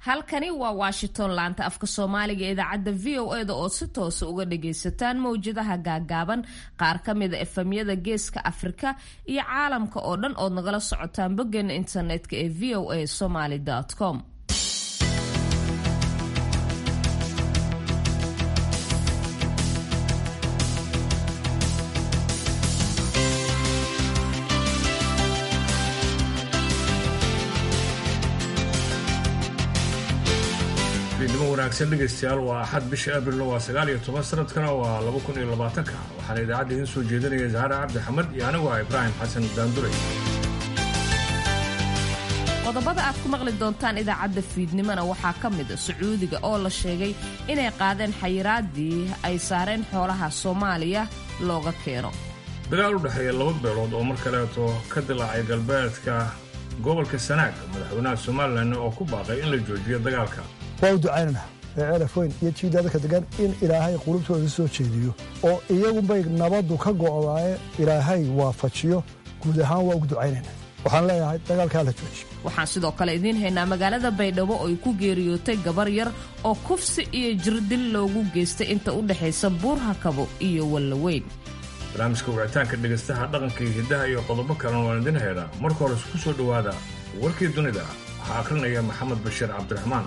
halkani waa washington laanta afka soomaaliga ee idaacadda v o e da oo si toosa uga dhagaysataan mawjadaha gaagaaban qaar ka mida efamyada geeska afrika iyo caalamka oo dhan ood nagala socotaan boggeena internetka ee v o a somaly com fiidnimo wanaagsan dhegaystayaal waa axad bisha abril waa sagaal iyo toban sanadkana waa laba kun iyo labaatanka waxaana idaacadda idiin soo jeedinaya zahra cabdi xamed iyo anigu ah ibraahim xasan daanduray qodobada aad ku maqli doontaan idaacadda fiidnimona waxaa ka mid a sacuudiga oo la sheegay inay qaadeen xayiraadii ay saareen xoolaha soomaaliya looga keeno dagaal u dhexeeya laba beelood oo mar kaleeto ka dilaacay galbeedka gobolka sanaag madaxweynaha somalilan oo ku baaqay in la joojiyo dagaalka waa u ducaynana ee ceelafoyn iyo jiidadaka degan in ilaahay qulubtooda soo jeediyo oo iyagunbay nabaddu ka go'daaye ilaahay waafajiyo guud ahaan waa ugu ducaynayna waxaan leeyahay dagaalkaa la joojiyo waxaan sidoo kale idiin haynaa magaalada baydhabo oo ay ku geeriyootay gabar yar oo kufsi iyo jirdil loogu geystay inta u dhexaysa buurhakabo iyo wallaweyn barnaamijka wicitaanka dhegaystaha dhaqanka iyo hiddaha iyo qodobo kalena waan idin haynaa marka hore isku soo dhowaada warkii dunida waxaa akhrinaya maxamed bashiir cabdiraxmaan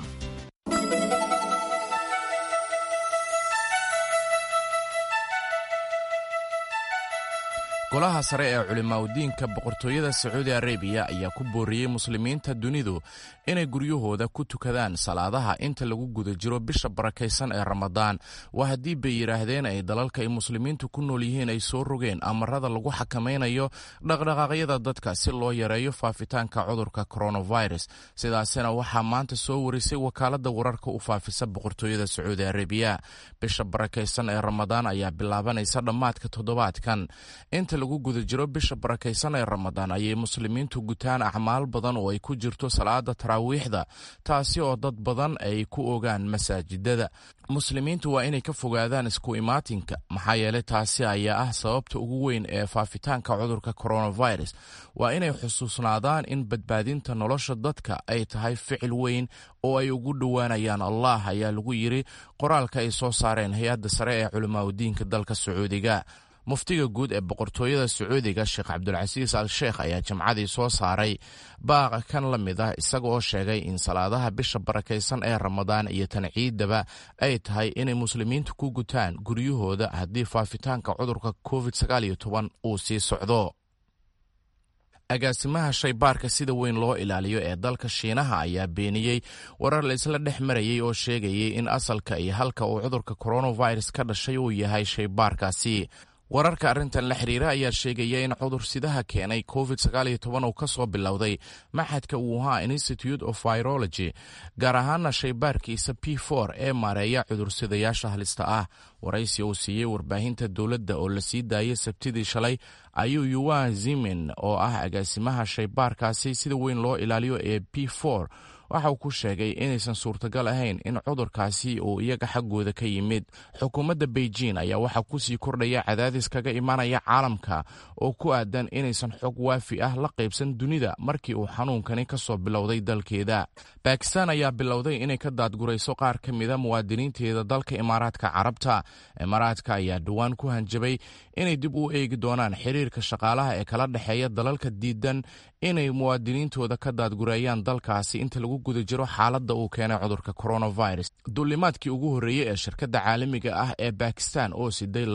golaha sare ee culimaadudiinka boqortooyada sacuudi arabiya ayaa ku booriyey muslimiinta dunidu inay guryahooda ku tukadaan salaadaha inta lagu guda jiro bisha barakaysan ee ramadaan waa haddii bay yidhaahdeen ay dalalka ay muslimiintu ku nool yihiin ay soo rogeen amarada lagu xakamaynayo dhaqdhaqaaqyada dadka si loo yareeyo faafitaanka cudurka coronavirus sidaasina waxaa maanta soo warisay wakaalada wararka u faafisa boqortooyada sacuudi arabiya bisha barakaysan ee ramadaan ayaa bilaabanaysa dhammaadka toddobaadkan inta lagu guda jiro bisha barakaysan ee ramadaan ayay muslimiintu gutaan acmaal badan oo ay ku jirto salaada taraawiixda taasi oo dad badan ay ku ogaan masaajidada muslimiintu waa inay ka fogaadaan isku imaatinka maxaa yeelay taasi ayaa ah sababta ugu weyn ee faafitaanka cudurka coronavirus waa inay xusuusnaadaan in badbaadinta nolosha dadka ay tahay ficil weyn oo ay ugu dhowaanayaan allah ayaa lagu yiri qoraalka ay soo saareen hay-adda sare ee culimaadudiinka dalka sacuudiga muftiga guud ee boqortooyada sacuudiga sheekh cabdulcasiis al sheekh ayaa jimcadii soo saaray baaqa kan la mid ah isaga oo sheegay in salaadaha bisha barakaysan ee ramadaan iyo tan ciidaba ay tahay inay muslimiintu ku gutaan guryahooda haddii faafitaanka cudurka covid uu sii socdo agaasimaha shaybaarka sida weyn loo ilaaliyo ee dalka shiinaha ayaa beeniyey warar la isla dhex marayay oo sheegayay in asalka iyo halka uu cudurka coronavirus ka dhashay uu yahay shaybaarkaasi wararka arrintan la xiriira ayaa sheegaya in cudursidaha keenay covid uu ka soo bilowday maxadka wuhan institute of virology gaar ahaana shaybaarkiisa p ee maareeya cudursidayaasha halista ah waraysi uu siiyey warbaahinta dowladda oo la sii daayay sabtidii shalay ayuu yuwan zimin oo ah agaasimaha shaybaarkaasi sida weyn loo ilaaliyo ee p waxa uu ku sheegay inaysan suurtagal ahayn in cudurkaasi uu iyaga xaggooda ka yimid xukuumadda beijing ayaa waxaa kusii kordhaya cadaadis kaga imanaya caalamka oo ku aadan inaysan xog waafi ah la qaybsan dunida markii uu xanuunkani ka soo bilowday dalkeeda bakistan ayaa bilowday inay ka daadgurayso qaar ka mida muwaadiniinteeda dalka imaaraadka carabta imaaraadka ayaa dhowaan ku hanjabay inay dib u eegi doonaan xiriirka shaqaalaha ee kala dhexeeya dalalka diidan inay muwaadiniintooda ka daadgureeyaan dalkaasi inta lagu guda jiro xaaladda uu keenay cudurka coronavirus duulimaadkii ugu horreeyey ee shirkadda caalamiga ah ee bakistan oo siday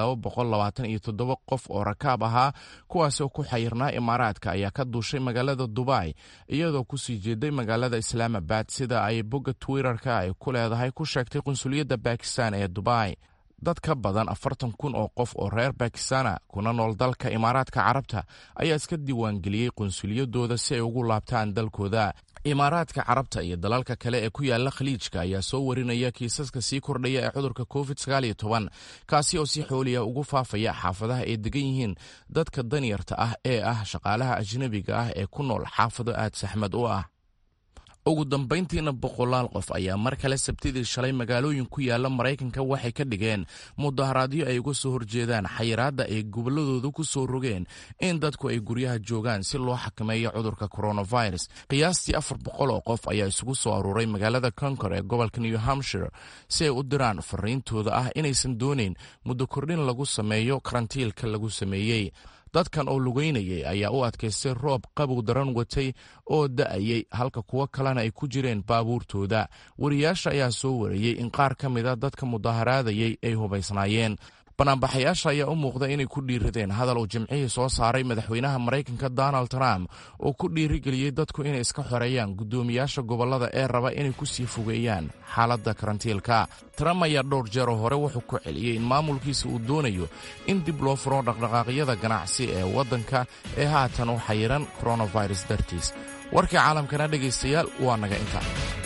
qof oo rakaab ahaa kuwaasoo ku xayirnaa imaaraadka ayaa ka duushay magaalada dubai iyadoo kusii jeeday magaalada islaamabad sida ay bogga twitterka ay ku leedahay ku sheegtay qunsuliyadda bakistan ee dubai dad ka badan afartan kun oo qof oo reer bakistana kuna nool dalka imaaraadka carabta ayaa iska diiwaangeliyey qunsuliyadooda si ay ugu laabtaan dalkooda imaaraadka carabta iyo dalalka kale ee ku yaala khaliijka ayaa soo warinaya kiisaska sii kordhaya ee cudurka covid kaasi oo si xooliya ugu faafaya xaafadaha ay degan yihiin dadka danyarta ah ee ah shaqaalaha ajnabiga ah ee ku nool xaafado aad saxmad u ah ugu dambayntiina boqolaal qof ayaa mar kale sabtidii shalay magaalooyin ku yaala maraykanka waxay ka dhigeen mudaharaadyo ay uga soo horjeedaan xayiraadda ay gobolladooda ku soo rogeen in dadku ay guryaha joogaan si loo xakameeyo cudurka coronavirus qiyaastii afar boqol oo qof ayaa isugu soo aruuray magaalada konkor ee gobolka new hampshire si ay u diraan fariintooda ah inaysan doonayn muddo kordhin lagu sameeyo karantiilka lagu sameeyey dadkan oo lugeynayay ayaa u adkaystay roob qabow daran watay oo da'ayay halka kuwo kalena ay ku jireen baabuurtooda wariyaasha ayaa soo wariyey in qaar ka mida dadka mudaharaadayay ay hubaysnaayeen banaanbaxayaasha ayaa u muuqda inay ku dhiiradeen hadal uu jimcihii soo saaray madaxweynaha maraykanka donald trump oo ku dhiirigeliyey dadku inay iska xoreeyaan guddoomiyaasha gobollada ee raba inay ku sii fogeeyaan xaaladda karantiilka trump ayaa dhowr jeeroo hore wuxuu ku celiyey in maamulkiisa uu doonayo in dib loo furo dhaqdhaqaaqyada ganacsi ee waddanka ee haatan u xayiran coronavirus dartiis warkii caalamkana dhegaystayaal waa naga inta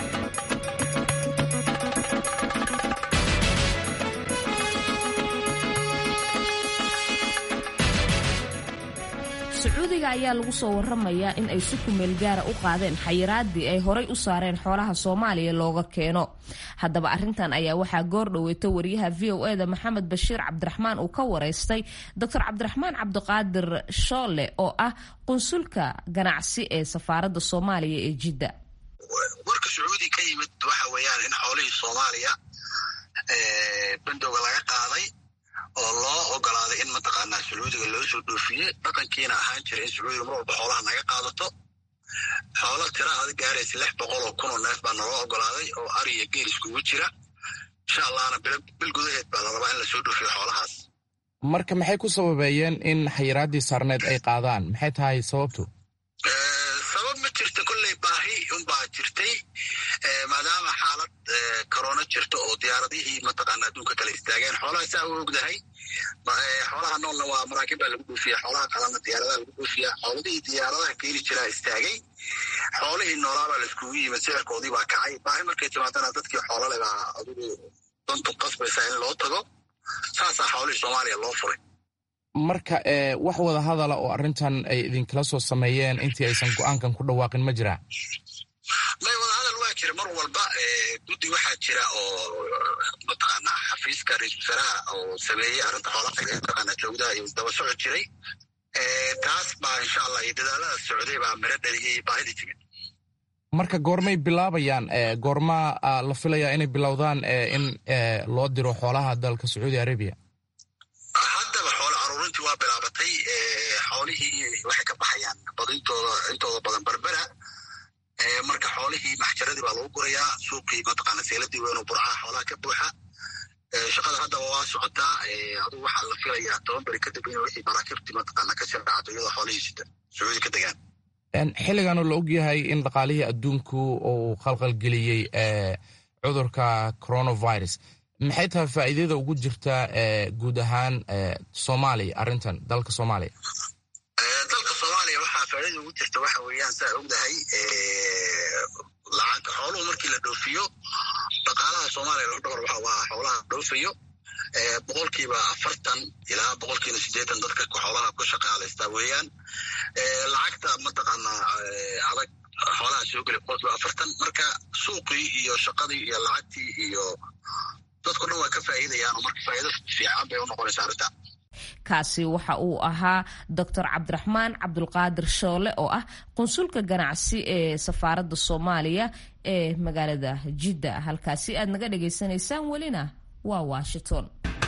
sacuudiga ayaa lagu soo waramayaa in ay si kumeel gaara u qaadeen xayiraadii ay horay u saareen xoolaha soomaaliya looga keeno haddaba arintan ayaa waxaa goor dhoweyta wariyaha v o eda maxamed bashiir cabdiraxmaan uu ka wareystay doctor cabdiraxmaan cabdiqaadir shoole oo ah qunsulka ganacsi ee safaaradda soomaaliya ee jidda warka sacuudi ka yimid waxa weeyaan in xoolihii soomaaliya bandowga laga qaaday oo loo ogolaaday in mataqaanaa sacuudiga loo soo dhoofiyey dhaqankiina ahaan jira in sacuudiga mar walba xoolaha naga qaadato xoolo tira ada gaaraysa lix boqol oo kun oo neef baa naloo ogolaaday oo ari iyo geel iskugu jira insha allahna bil gudaheed baa la rabaa in lasoo dhoofiyo xoolahaas marka maxay ku sababeeyeen in xayiraaddii saarneed ay qaadaan maxay tahay sababtu sabab ma jirta kolley baahi unbaa jirtay maadaama xaalad corona jirto oo diyaaradihii mataqaana adduunka kale istaageen xoolaha saa u ogdahay xoolaha noolna waa maraakiib baa lagu dhoofiya xoolaha kalena diyaaradaha lagu dhoofiya xooladihii diyaaradaha keeni jiraa istaagay xoolihii noolaabaa la iskugu yimid sicirkoodii baa kacay baahi markay timaadana dadkii xoolale baa adigu dantu qasbaysaa in loo tago saasaa xoolihii soomaaliya loo furay marka wax wada hadala oo arrintan ay idinkala soo sameeyeen intii aysan go-aankan ku dhawaaqin ma jiraa may wada hadal waa jira mar walba guddi waxaa jira oo mataqaana xafiiska ra-isul wasaaraha oo sameeyey arrinta xoolaha mataqaana joogdaha iyo daba socod jiray taas baa insha allah iyo dadaalada socday baa miro dhaliyay baahidii timid marka goormay bilaabayaan goormaa la filayaa inay bilowdaan in loo diro xoolaha dalka sacuudi arabiya haddaba xoolo aruurintii waa bilaabatay xoolihii waxay ka baxayaan badintooda intooda badan berbera marka xoolihii maxjaradii baa lagu gurayaa suuqii mataqaana seeladii weynoo burcaha xoolaha ka buuxa shaqada haddaba waa socotaa adugu waxaa la filayaa toban beri kadib in wixii maraakiibtii mataqaana ka sirracdo iyadoo xoolihii sita sacuudi ka degaan xilliganoo la ogyahay in dhaqaalihii adduunku uu khalqalgeliyey cudurka coronavirus maxay tahay faa'iidada ugu jirta guud ahaan soomaaliya arrintan dalka soomaaliya dalka soomaaliya waxaa faa'iidada ugu jirta waxa weeyaan saa ogdahay lacag xooluhu markii la dhoofiyo dhaqaalaha soomaaliya loo dhowr waxa waa xoolaha dhoofayo boqolkiiba afartan ilaa boqolkiiba siddeetan dadka xoolaha ku shaqaalaysta weeyaan lacagta mataqaanaa adag xoolaha soo geli boqolkiiba afartan marka suuqii iyo shaqadii iyo lacagtii iyo dadku dhan waa ka faa'iidayaan oo marka faa'iido fiican bay u noqonaysaa arrinta kaasi waxa uu ahaa doctor cabdiraxmaan cabdulqaadir shoole oo ah qunsulka ganacsi ee safaaradda soomaaliya ee magaalada jidda halkaasi aad naga dhagaysanaysaan welina waa washington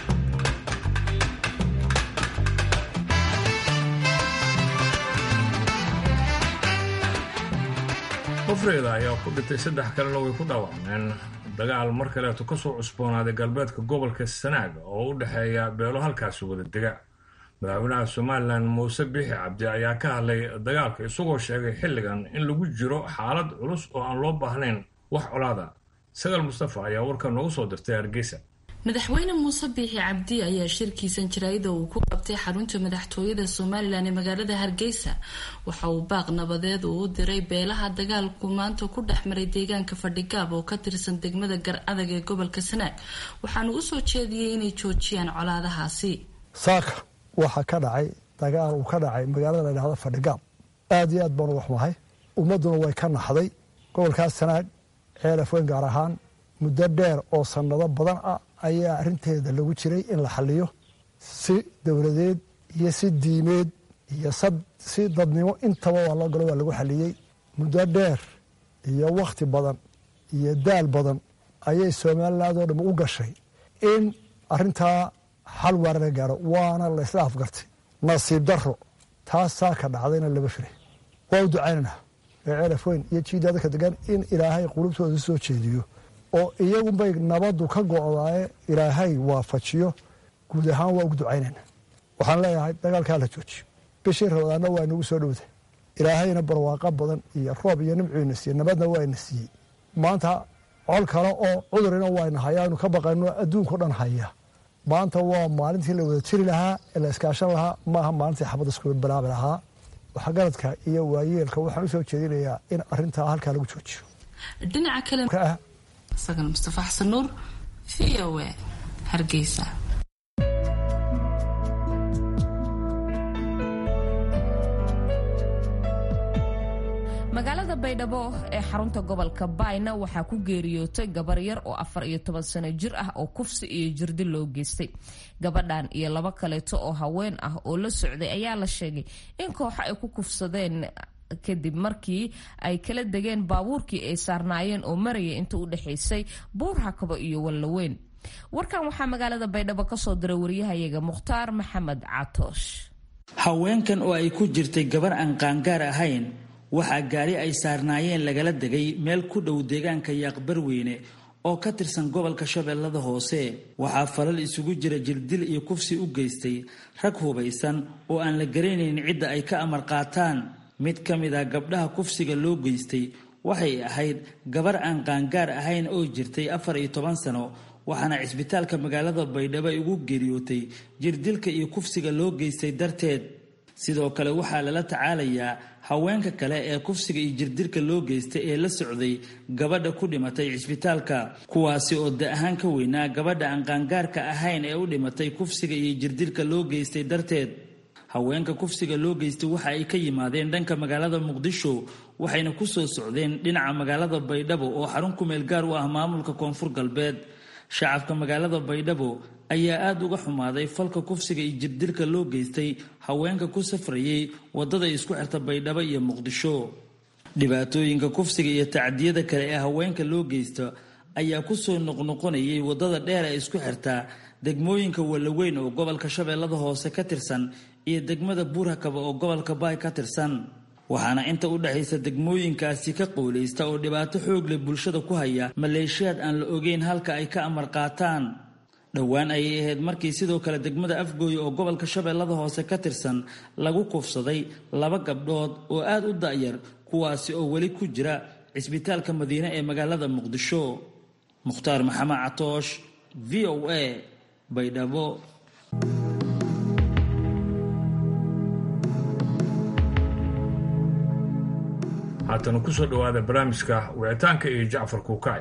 kufreeda ayaa ku dhintay saddex kalena way ku dhaawacmeen dagaal mar kaleeto ka soo cusboonaaday galbeedka gobolka sanaag oo u dhexeeya beelo halkaasi wada dega madaxweynaha somalilan muuse biixi cabdi ayaa ka hadlay dagaalka isagoo sheegay xilligan in lagu jiro xaalad culus oo aan loo baahnayn wax colaada sagaal mustafa ayaa warka noogu soo dirtay hargeysa madaxweyne muuse biixi cabdi ayaa shirkiisan jaraa'ida uu ku qabtay xarunta madaxtooyada somalilan ee magaalada hargeysa waxa uu baaq nabadeed uu u diray beelaha dagaalku maanta ku dhex maray deegaanka fadhigaab oo ka tirsan degmada gar adag ee gobolka sanaag waxaanu u soo jeediyey inay joojiyaan colaadahaasi saaka waxaa ka dhacay dagaal uu ka dhacay magaalada la dhahdo fadhigaab aad iyo aad baanu wax mahay ummadduna way ka naxday gobolkaas sanaag ceelafoyn gaar ahaan muddo dheer oo sannado badan ah ayaa arrinteeda lagu jiray in la xaliyo si dowladeed iyo si diimeed iyo si dadnimo intaba waa loo galo waa lagu xaliyey muddo dheer iyo wakhti badan iyo daal badan ayay somaliland oo dham u gashay in arrintaa xal waarana gaaro waana la isla afgartay nasiib daro taasaa ka dhacdayna lama filay waa u ducaynanaa ee ceelafoyn iyo jiida dadka degan in ilaahay qulubtooda soo jeediyo oo iyagunbay nabaddu ka go'daaye ilaahay waafajiyo guud ahaan waa ugu ducaynayna waxaan leeyahay dagaalkaa la joojiyo bishii rabadaanna waa inagu soo dhowda ilaahayna barwaaqo badan iyo roob iyo nimcuina siiyey nabadna waa ina siiyey maanta col kale oo cudurina waayna hayaanu ka baqayno adduunkao dhan haya maanta waa maalintii la wada jiri lahaa ee la iskaashan lahaa maaha maalintii xabadda iskuga bilaabi lahaa waxgaradka iyo waayeelka waxaan u soo jeedinayaa in arintaa halkaa lagu joojiyo dhinaca kale sagal mustafa xasan nuur v o a hargeysa magaalada baydhabo ee xarunta gobolka baayna waxaa ku geeriyootay gabar yar oo afar iyo toban sano jir ah oo kufsi iyo jirdi loo geystay gabadhan iyo labo kaleeto oo haween ah oo la socday ayaa la sheegay in kooxo ay ku kufsadeen kadib markii ay kala degeen baabuurkii ay saarnaayeen oo maraya inta u dhexaysay buur hakabo iyo wallaweyn warkan waxaa magaalada baydhabo kasoo diray wariyahayaga mukhtaar maxamed catoosh haweenkan oo ay ku jirtay gabar aan qaangaar ahayn waxaa gaari ay saarnaayeen lagala degay meel ku dhow deegaanka yaaqbarweyne oo ka tirsan gobolka shabeellada hoose waxaa falal isugu jira jirdil iyo kufsi u geystay rag hubaysan oo aan la garanayn cidda ay ka amar qaataan mid ka mid ah gabdhaha kufsiga loo geystay waxay ahayd gabar aan qaangaar ahayn oo jirtay afar iyo toban sano waxaana cisbitaalka magaalada baydhabo ay ugu geeriyootay jirdilka iyo kufsiga loo geystay darteed sidoo kale waxaa lala tacaalayaa haweenka kale ee kufsiga iyo jirdilka loo geystay ee la socday gabadha ku dhimatay cisbitaalka kuwaasi oo da ahaan ka weynaa gabadha aan qaangaarka ahayn ee u dhimatay kufsiga iyo jirdilka loo geystay darteed haweenka kufsiga loo geystay waxa ay ka yimaadeen dhanka magaalada muqdisho waxayna ku soo socdeen dhinaca magaalada baydhabo oo xarun kumeel gaar u ah maamulka koonfur galbeed shacabka magaalada baydhabo ayaa aada uga xumaaday falka kufsiga iyo jirdilka loo geystay haweenka ku safrayay wadada isku xirta baydhabo iyo muqdisho dhibaatooyinka kufsiga iyo tacdiyada kale ee haweenka loo geysta ayaa kusoo noqnoqonayay wadada dheer ee isku xirta degmooyinka wallaweyn oo gobolka shabeellada hoose ka tirsan iyo degmada buurhakaba oo gobolka baay ka tirsan waxaana inta u dhexaysa degmooyinkaasi ka qowlaysta oo dhibaato xoog leh bulshada ku haya maleeshiyaad aan la ogeyn halka ay ka amar qaataan dhowaan ayay ahayd markii sidoo kale degmada afgooye oo gobolka shabeellada hoose ka tirsan lagu kufsaday laba gabdhood oo aada u da'yar kuwaasi oo weli ku jira cisbitaalka madiine ee magaalada muqdisho mukhtaar maxamed catoosh v o a baydhabo haatana kusoo dhowaada barnaamijka wicitaanka iyo jacfar kuukay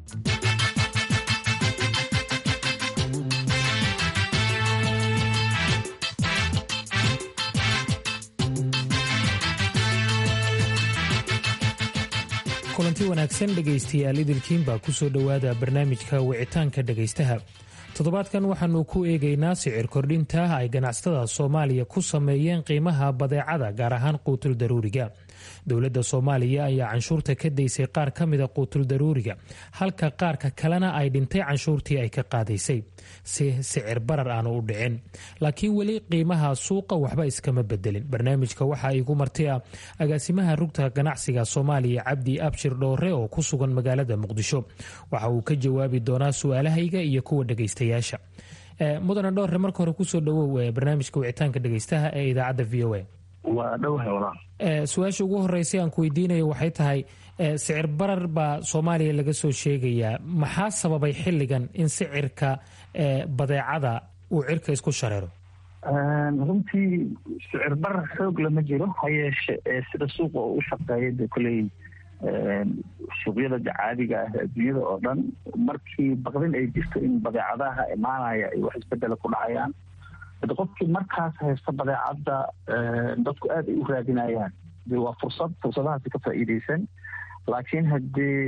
kulanti wanaagsan dhegaystayaal idilkiin baa kusoo dhowaada barnaamijka wicitaanka dhegaystaha toddobaadkan waxaanu ku eegaynaa sicir kordhinta ay ganacsatada soomaaliya ku sameeyeen qiimaha badeecada gaar ahaan quutul daruuriga dowladda soomaaliya ayaa canshuurta ka daysay qaar ka mida quutul daruuriga halka qaarka kalena ay dhintay canshuurtii ay ka qaadaysay si sicir barar aanu u dhicin laakiin weli qiimaha suuqa waxba iskama bedelin barnaamijka waxaa igu marti ah agaasimaha rugta ganacsiga soomaaliya cabdi abshir dhoore oo ku sugan magaalada muqdisho waxa uu ka jawaabi doonaa su-aalahayga iyo kuwa dhegaystayaasha mudane dhoore marka hore kusoo dhawow barnaamijka wicitaanka dhegaystaha ee idaacadda v o a waa dhowhay walaal su-aasha ugu horeysay aan ku weydiinayo waxay tahay sicir barar baa soomaaliya laga soo sheegayaa maxaa sababay xilligan in sicirka badeecada uu cirka isku shareero runtii sicir barar xoog lama jiro ha yeeshe sida suuqa oo u shaqeeya de koley suuqyada caadiga ah adduunyada oo dhan markii baqdin ay jirto in badeecadaha imaanaya ay wax isbedela ku dhacayaan hade qofkii markaas haysta badeecadda dadku aad ay u raadinayaan de waa fursad fursadahaasi ka faa'iideysan laakiin haddii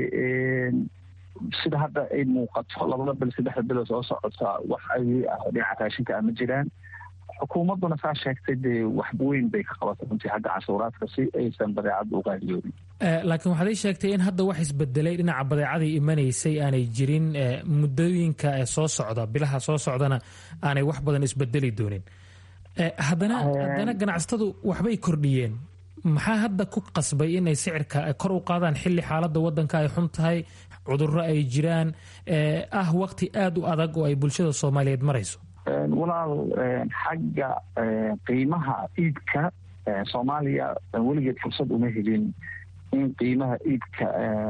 sida hadda ay muuqato labada bil saddexda bilo soo socota wax ay ah dhinaca raashinka ah ma jiraan xukuumadduna saa sheegtay dee wax weyn bay ka qabatay runtii xagga cashuuraadka si aysan badeecadda u qaaliyoobin laakiin waxaad ii sheegtay in hadda wax isbedelay dhinaca badeecadii imanaysay aanay jirin muddooyinka soo socda bilaha soo socdana aanay wax badan isbedeli doonin haddana haddana ganacsatadu waxbay kordhiyeen maxaa hadda ku qasbay inay sicirka kor u qaadaan xilli xaaladda wadanka ay xun tahay cudurro ay jiraan ah waqti aada u adag oo ay bulshada soomaaliyeed marayso walaal xagga qiimaha iibka soomaaliya weligeed fursad uma helin in qiimaha iibka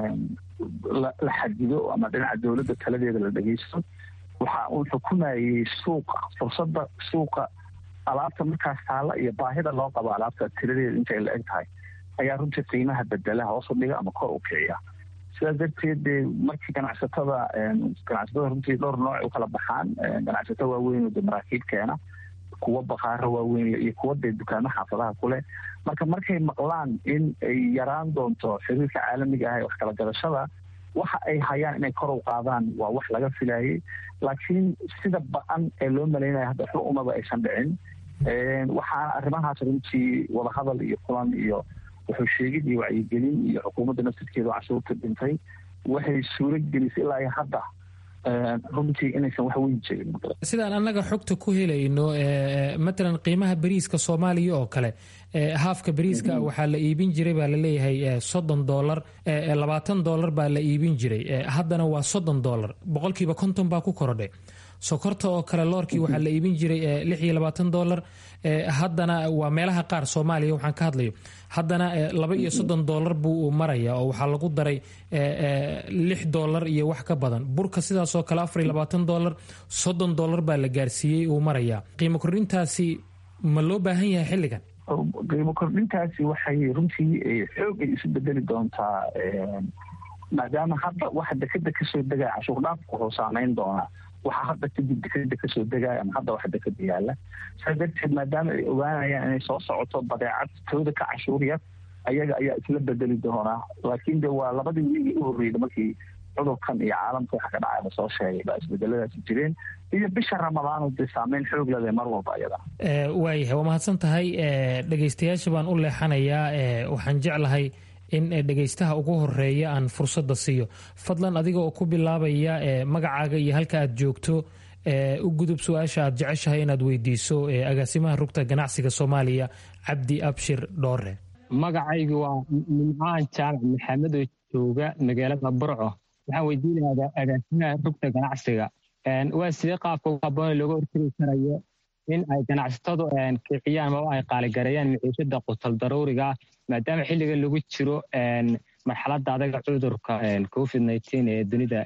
la xadido ama dhinaca dowladda taladeeda la dhegeysto waxa uu xukumayey suuqa fursadda suuqa alaabta markaas taalla iyo baahida loo qabo alaabta tiradeeda intay la eg tahay ayaa runtii qiimaha bedela hoos u dhiga ama kor u kiciya sidaas darteed dee markii ganacsatada ganacsatada runtii dhowr nooc u kala baxaan ganacsato waaweyn oo de maraakiib keena kuwa bakaaro waaweyn iyo kuwa dee dukaamo xaafadaha kuleh marka markay maqlaan in ay yaraan doonto xiriirka caalamiga ah ee wax kala gadashada waxa ay hayaan inay kor u qaadaan waa wax laga filayay laakiin sida ba-an ee loo malaynaya hadda xu umaba aysan dhicin waxaana arrimahaas runtii wadahadal iyo kulan iyo wuxuu sheegid iyo wacyigelin iyo xukuumadda naftirkeeda oo cashuurta dhintay waxay suuro gelisay ilaa iyo hadda runtii inaysan wax weyn jirin sidaan annaga xogta ku helayno matalan qiimaha bariiska soomaaliya oo kale haafka bariiska waxaa la iibin jiray baa laleeyahay soddon dolar labaatan dolar baa la iibin jiray haddana waa soddon dolar boqolkiiba konton baa ku korodhay sokorta oo kale loorkii waxaa la iibin jiray lix iyo labaatan dolar haddana waa meelaha qaar soomaaliya waxaan ka hadlayo haddana laba iyo soddon dolar buu maraya oo waxaa lagu daray lix dolar iyo wax ka badan burka sidaasoo kale afar iyo labaatan dolar soddon dolar baa la gaarsiiyey uu maraya qiimo kordhintaasi ma loo baahan yahay xilligan qiimo kordhintaasi waxay runtii xoogay isu bedeli doontaa maadaama hadda waxa dekeda kasoo degaya cashuur dhaafku wuxuu saameyn doonaa waxaa hadda kadib dekeda kasoo degaya ama hadda wax dekeda yaala saa darteed maadaama ay ogaanayaan inay soo socoto badeecad tooda ka cashuur yar ayaga ayaa isla bedeli doonaa laakiin de waa labadii wiigii u horreyda markii cudurkan iyo caalamka waxa ka dhacay lasoo sheegay baa isbedeladaasi jireen iyo bisha ramadaanu dee saameyn xoog leh mar walba ayada waayahay waa mahadsan tahay dhegaystayaasha baan u leexanayaa waxaan jeclahay in dhegaystaha ugu horeeya aan fursadda siiyo fadlan adiga oo ku bilaabaya magacaaga iyo halka aad joogto u gudub su-aasha aad jeceshahay inaad weydiiso agaasimaha rugta ganacsiga soomaaliya cabdi abshir dhoore magacaygu waa nimcaan jaamac maxamed oo jooga magaalada burco waxaan weydiinayaa agaasimaha rugta ganacsiga waa sidee qaabka ugu habboon looga hortegi karayo in ay ganacsatadu kiciyaan maba ay qaaligareeyaan maciishada qutal daruuriga maadaama xilligan lagu jiro marxaladda adaga cudurka covid nineteen ee dunida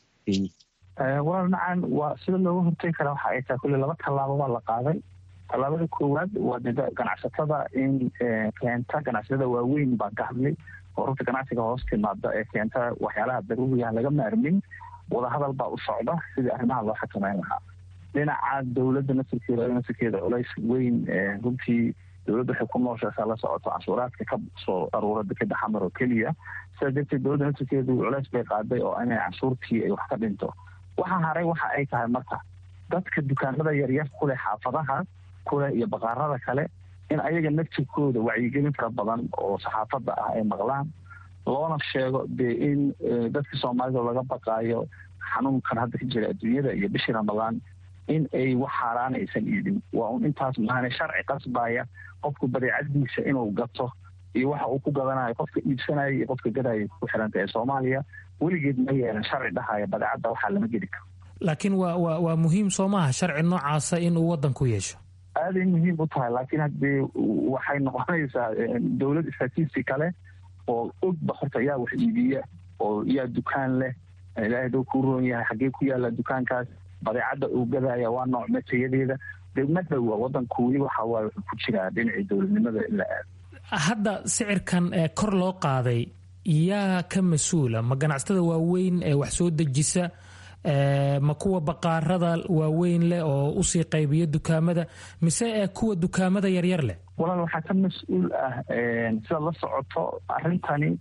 walaal nacan waa sida looga hortegi karaa waxa ay tahay kulle laba tallaabo baa la qaaday tallaabada koowaad waa ganacsatada in keenta ganacsatada waaweyn baan ka hadlay oo rugta ganacsiga hoos timaada ee keenta waxyaalaha daruuriga laga maarmin wadahadal baa u socda sidii arrimaha loo xakameyn lahaa dhinaca dowladda nasirkeeda nasirkeeda culays weyn runtii dowladda waxay ku nooshaasa la socoto canshuuraadka ka soo aruura dekeda xamar oo keliya sidaa darteed dowladda nasirkeedu culays bay qaaday oo inay canshuurtii ay wax ka dhinto waxa haray waxa ay tahay marka dadka dukaamada yaryar kuleh xaafadaha kuleh iyo baqaarada kale in ayaga naftirkooda wacyigelin fara badan oo saxaafadda ah ay maqlaan loona sheego dee in dadka soomaalida laga baqaayo xanuunkan hadda ka jira adduunyada iyo bishii ramadaan in ay wax xaaraan aysan iibin waa un intaas maahane sharci qasbaya qofku badeecadiisa inuu gato iyo waxa uu ku gadanayo qofka iibsanaya iyo qofka gadaya ku xiranta ee soomaaliya weligeed ma yeelan sharci dhahaya badeecadda waxaa lama geli karo laakiin waa wa waa muhiim soo maaha sharci noocaasa inuu waddanku yeesho aaday muhiim u tahay laakiin haddee waxay noqonaysaa dowlad statistic kale oo ogba horta yaa wax iibiya oo yaa dukaan leh ilaahay doo kuu roon yahay xaggee ku yaalla dukaankaas badeecadda uu gadaya waa nooc matayadeeda dee ma dhowa waddanku weli waxa waaye wuxuu ku jiraa dhinacii dowladnimada in la aado hadda sicirkan kor loo qaaday yaa ka mas-uula ma ganacsatada waaweyn ee wax soo dejisa ma kuwa baqaarada waaweyn leh oo usii qaybiya dukaamada mise kuwa dukaamada yaryar leh walaal waxaa ka mas-uul ah sidaad la socoto arrintani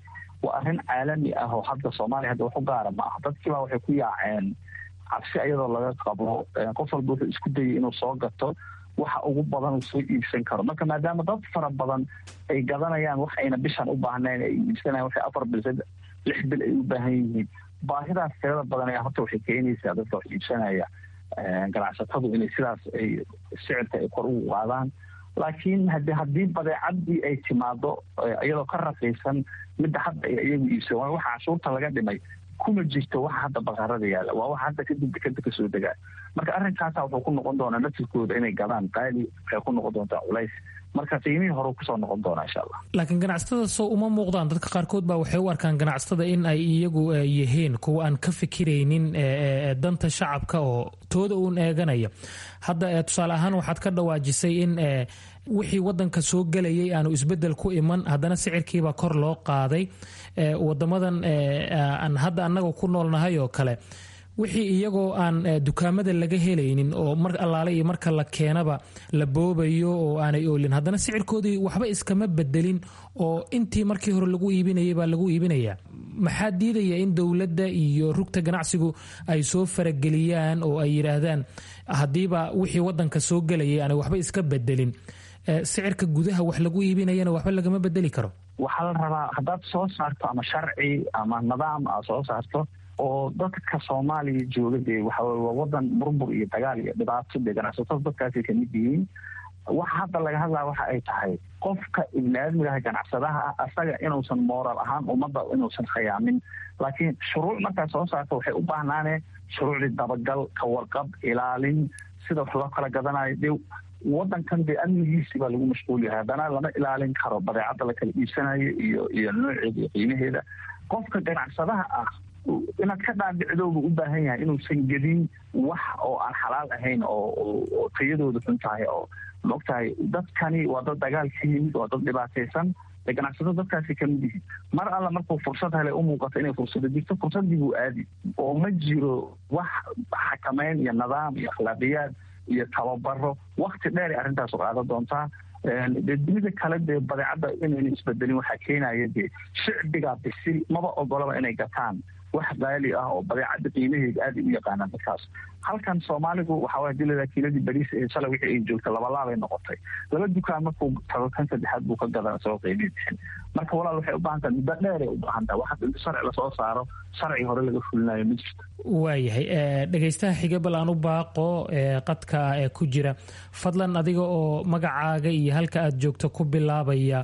waa arrin caalami ah oo hadda soomaaliya hadda wax u gaara ma aha dadkiiba waxay ku yaaceen cabsi ayadoo laga qabo qof walba wuxuu isku dayay inuu soo gato waxa ugu badan uu soo iibsan karo marka maadaama dad fara badan ay gadanayaan wax ayna bishan u baahnayn ay iibsanayan waxay afar bil lix bil ay u baahan yihiin baahidaas tirada badan ayaa horta waxay keenaysaa dadka wax iibsanaya ganacsatadu inay sidaas ay sicirka ay kor ugu qaadaan laakiin hadi haddii badeecadii ay timaado iyadoo ka raqiisan midda hadda ay iyagu iibsan waayo waxa cashuurta laga dhimay kuma jirto waxa hadda baqarada yaalla waa waxa hadda kadib dekada kasoo degaa marka arrinkaasa wuxuu ku noqon doonaa naftirkooda inay gadaan qaali waxay ku noqon doontaa culays marka qiimihii hore kusoo noqon doonaa insha allah laakiin ganacsatada soo uma muuqdaan dadka qaarkood baa waxay u arkaan ganacsatada in ay iyagu yihiin kuwa aan ka fikiraynin danta shacabka oo tooda uun eeganaya hadda tusaale ahaan waxaad ka dhawaajisay in wixii wadanka soo gelayay aanu isbedel ku iman haddana sicirkiibaa kor loo qaaday wadamadan aan hadda annaga ku noolnahay oo kale wixii iyagoo aan dukaamada laga helaynin oo mar allaale iyo marka la keenaba la boobayo oo aanay oolin haddana sicirkoodii waxba iskama bedelin oo intii markii hore lagu iibinayay baa lagu iibinaya maxaa diidaya in dowladda iyo rugta ganacsigu ay soo farageliyaan oo ay yidhaahdaan haddiiba wixii wadanka soo gelayay aanay waxba iska bedelin sicirka gudaha wax lagu iibinayana waxba lagama bedeli karo waxaa la rabaa haddaad soo saarto ama sharci ama nidaam aad soo saarto oo dadka soomaaliya jooga dee waxaweye waa wadan burbur iyo dagaal iyo dhibaato dee ganacsatada dadkaasay kamid yihiin waxa hadda laga hadlaya waxa ay tahay qofka ibniaadmigaha ganacsadaha ah asaga inuusan mooral ahaan ummadda inuusan khayaamin laakiin shuruuc markaad soo saarto waxay u baahnaaneen shuruucdii dabagal kawarqab ilaalin sida wax loo kala gadanayo dee wadankan dee amnigiisi baa lagu mashquul yahay haddana lama ilaalin karo badeecadda la kala iibsanayo iyo iyo nooceeda iyo qiimaheeda qofka ganacsadaha ah inaad ka dhaadhicdooba u baahan yahay inuusan gedin wax oo aan xalaal ahayn oo tayadooda xun tahay oo maogtahay dadkani waa dad dagaal ka yimid waa dad dhibaataysan dee ganacsato dadkaasi kamid yihiin mar alla markuu fursad helay u muuqato inay fursado jirto fursadii buu aadi oo ma jiro wax xakameyn iyo nidaam iyo akhlaaqiyaad iyo tababaro wakti dheer ay arrintaasu qaadan doontaa dee dunida kale dee badeecadda inayna isbedelin waxaa keenaya dee shicbiga bisil maba ogolaba inay gataan wax qaali ah oo badeecadda qiimaheeda aada u yaqaanaan dadkaas halkan soomaaligu waxaa waye dilada kiiladii bariis ee shalay wixii ay joogta labalaabay noqotay laba dukaan markuu tago kan saddexaad buu ka gadan isagoo qiimihii bixin marka walaal waxay u baahan tahay muddo dheeray u baahan tahay waxa inta sharci lasoo saaro sharci hore laga fulinayo ma jirto waayahay dhegaystaha xiga bal aan u baaqo qadka ee ku jira fadlan adiga oo magacaaga iyo halka aad joogto ku bilaabaya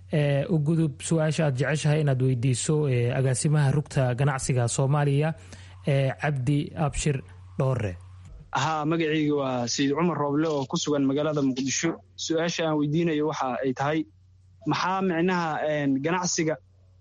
u gudub su-aasha aad jeceshahay inaad weydiiso agaasimaha rugta ganacsiga soomaaliya cabdi abshir dhoore haa magacayga waa sayid cumar rooble oo ku sugan magaalada muqdisho su-aasha aan weydiinayo waxa ay tahay maxaa micnaha ganacsiga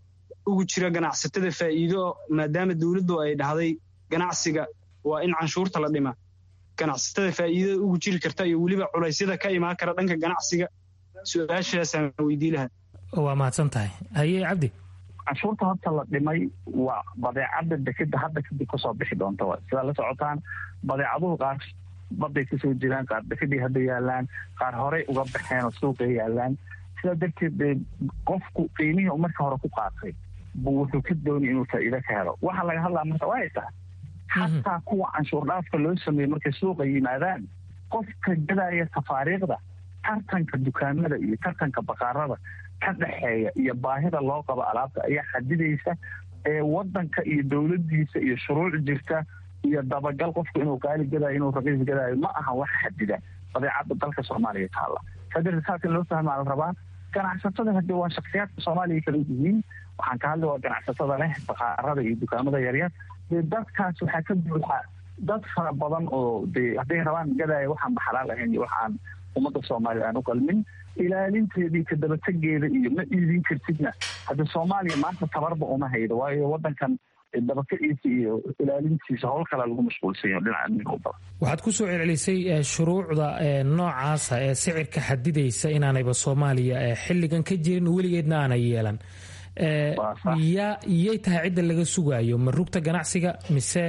ugu jira ganacsatada faa'iido maadaama dowladdu ay dhahday ganacsiga waa in canshuurta la dhima ganacsatada faa'iidada ugu jiri karta iyo weliba culaysyada ka imaan kara dhanka ganacsiga su-aashaasaan weydii lahaa waa mahadsan tahay haye cabdi canshuurta horta la dhimay waa badeecadda dekeda hadda kadib kasoo bixi doonta wa sidaa la socotaan badeecaduhu qaar baday kasoo jiraan qaar dekedii hadda yaalaan qaar horey uga baxeen oo suuqay yaalaan sidaa darteed dee qofku qiimihii u marka hore ku qaatay buu wuxuu ka doonay inuu faa'iido ka helo waxaa laga hadlaa marka waa ay tahay xataa kuwa canshuur dhaafka loo sameeyey markay suuqa yimaadaan qofka gadaya tafaariikhda tartanka dukaamada iyo tartanka baqaarada ka dhexeeya iyo baahida loo qabo alaabta ayaa xadidaysa ee wadanka iyo dowladiisa iyo shuruuc jirta iyo dabagal qofku inuu qaali gadaayo inuu raqiis gadaayo ma aha wax xadida badeecadda dalka soomaaliya taalla saa darteed saas in loo fahmaa la rabaa ganacsatada hadde waa shaksiyaadka soomaaliya kala yihiin waxaan ka hadli waa ganacsatada leh baqaarada iyo dukaamada yaryar dee dadkaas waxaa ka buuxa dad fara badan oo dee hadday rabaan gadaayo waxaan baxalaal ahayn iyo waxaan ummadda soomaaliya aan u qalmin ilaalinteedii kadabategeeda iyo ma iidin kartidna hadda soomaaliya maanta tabarba uma haydo waayo wadankan dabakaciisa iyo ilaalintiisa howl kale lagu mashquulsanyo dhinaca amniga u badan waxaad ku soo celcelisay shuruucda noocaasa ee sicirka xadidaysa inaanayba soomaaliya xilligan ka jirin weligeedna aanay yeelan yaa yay tahay cidda laga sugaayo ma rugta ganacsiga mise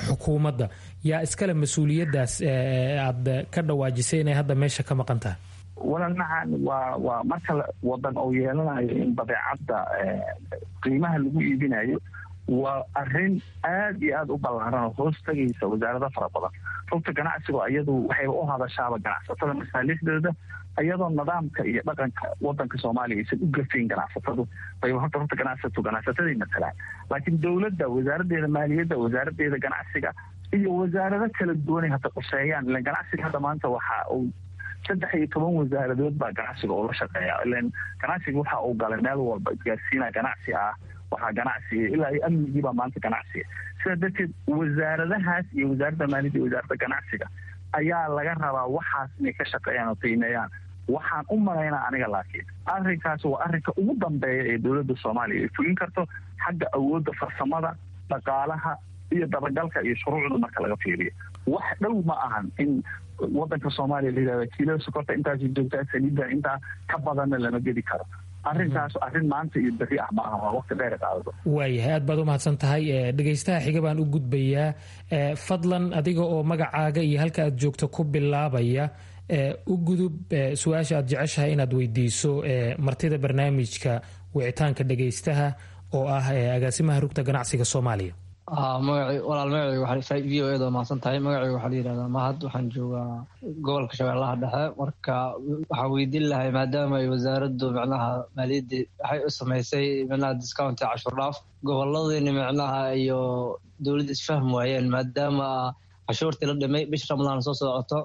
xukuumadda yaa iskale mas-uuliyaddaas aad ka dhawaajisay inay hadda meesha ka maqan tahay walanacan waa waa marka wadan uu yeelanayo in badeecadda qiimaha lagu iibinayo waa arin aad iyo aada u ballaaran oo hoos tagaysa wasaarado fara badan rugta ganacsigu iyadu waxayba u hadashaaba ganacsatada masaalixdooda iyadoo nidaamka iyo dhaqanka wadanka soomaaliya aysan u gafayn ganacsatadu bayba horta rugta ganacsatu ganacsataday matalaan laakiin dowladda wasaaradeeda maaliyadda wasaaradeeda ganacsiga iyo wasaarado kala duwanay hadda quseeyaan ilan ganacsiga hadda maanta waxa uu saddex iyo toban wasaaradood baa ganacsiga oo la shaqeeya ilan ganacsiga waxa uu galay meel walba isgaarsiina ganacsi ah waxaa ganacsiga ilaa iyo amnigiibaa maanta ganacsiga sidaa darteed wasaaradahaas iyo wasaaradda maaliyadda iyo wasaaradda ganacsiga ayaa laga rabaa waxaas inay ka shaqeeyaan oo qiimeeyaan waxaan u malaynaa aniga laakiin arrinkaas waa arrinka ugu dambeeya ee dowladda soomaaliya ay fulin karto xagga awoodda farsamada dhaqaalaha iyo dabagalka iyo shuruucda marka laga fiiriyo wax dhow ma ahan in wadanka soomaaliya la yidhahda kiilada sokorta intaas joogtaa saliidda intaa ka badanna lama gedi karo arrintaas arrin maanta iyo beri ah ma aha waa waqti dheer qaadado waayahay aad baad u mahadsan tahay dhegaystaha xiga baan u gudbayaa fadlan adiga oo magacaaga iyo halka aad joogto ku bilaabaya u gudub su-aasha aad jeceshahay inaad weydiiso martida barnaamijka wicitaanka dhegaystaha oo ah agaasimaha rugta ganacsiga soomaaliya walaal magacayga v o eda mahadsan tahay magacayga waxaa la yidhahdaa mahad waxaan joogaa gobolka shabeellaha dhexe marka waxaan weydiin lahay maadaama ay wasaaraddu micnaha maaliyadda waxay u samaysay micnaha discount cashur dhaaf goboladiina micnaha iyo dowladda isfahm waayeen maadaama cashuurtii la dhimay bish ramadaan soo socoto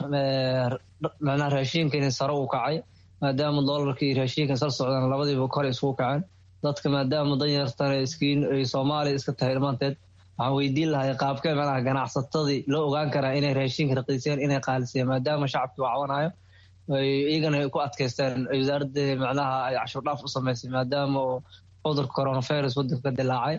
micnaha raashiinkiina sare u kacay maadaama doolarka iyo raashiinka sar socdaan labadiiba kor isku kaceen dadka maadaama danyartan iskiin ay soomaaliya iska tahay dhammaanteed waxaan weydiin lahay qaabkee manaha ganacsatadii loo ogaan karaa inay raashinka raqiiseen inay qaaliseen maadaama shacabkii wacwanayo iyagana ku adkaysteen wasaaradda macnaha ay cashuur dhaaf u samaysay maadaama cudurka coronavirus wadanka ka dilaacay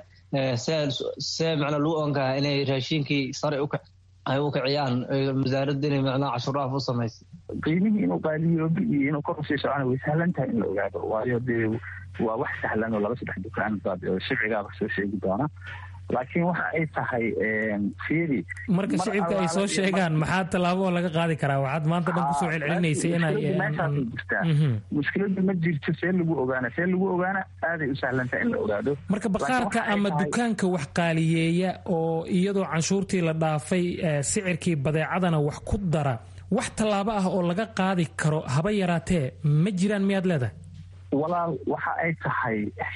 see macnaa lagu ogaan karaa inay raashinkii sare ay u kiciyaan wasaaradda inay macnaha cashuur dhaaf u samaysay qiimihii inuu qaaliyoobi iyo inuu kor usii socona way sahlan tahay in la ogaado waayo dee waa wax sahlan oo laba saddex dukaan baad shicigaaga soo sheegi doona laakiin waxa ay tahay fiiri marka shicibka ay soo sheegaan maxaa tallaabo oo laga qaadi karaa waxaad maanta dhan kusoo celcelinaysay inay meeshaasay jirtaa mushkiladu ma jirto see lagu ogaana see lagu ogaana aaday u sahlan tahay in la ogaado marka bakhaarka ama dukaanka wax qaaliyeeya oo iyadoo canshuurtii la dhaafay sicirkii badeecadana wax ku dara wax tallaabo ah oo laga qaadi karo haba yaraatee ma jiraan miyaad leedahay walaal waxa ay tahay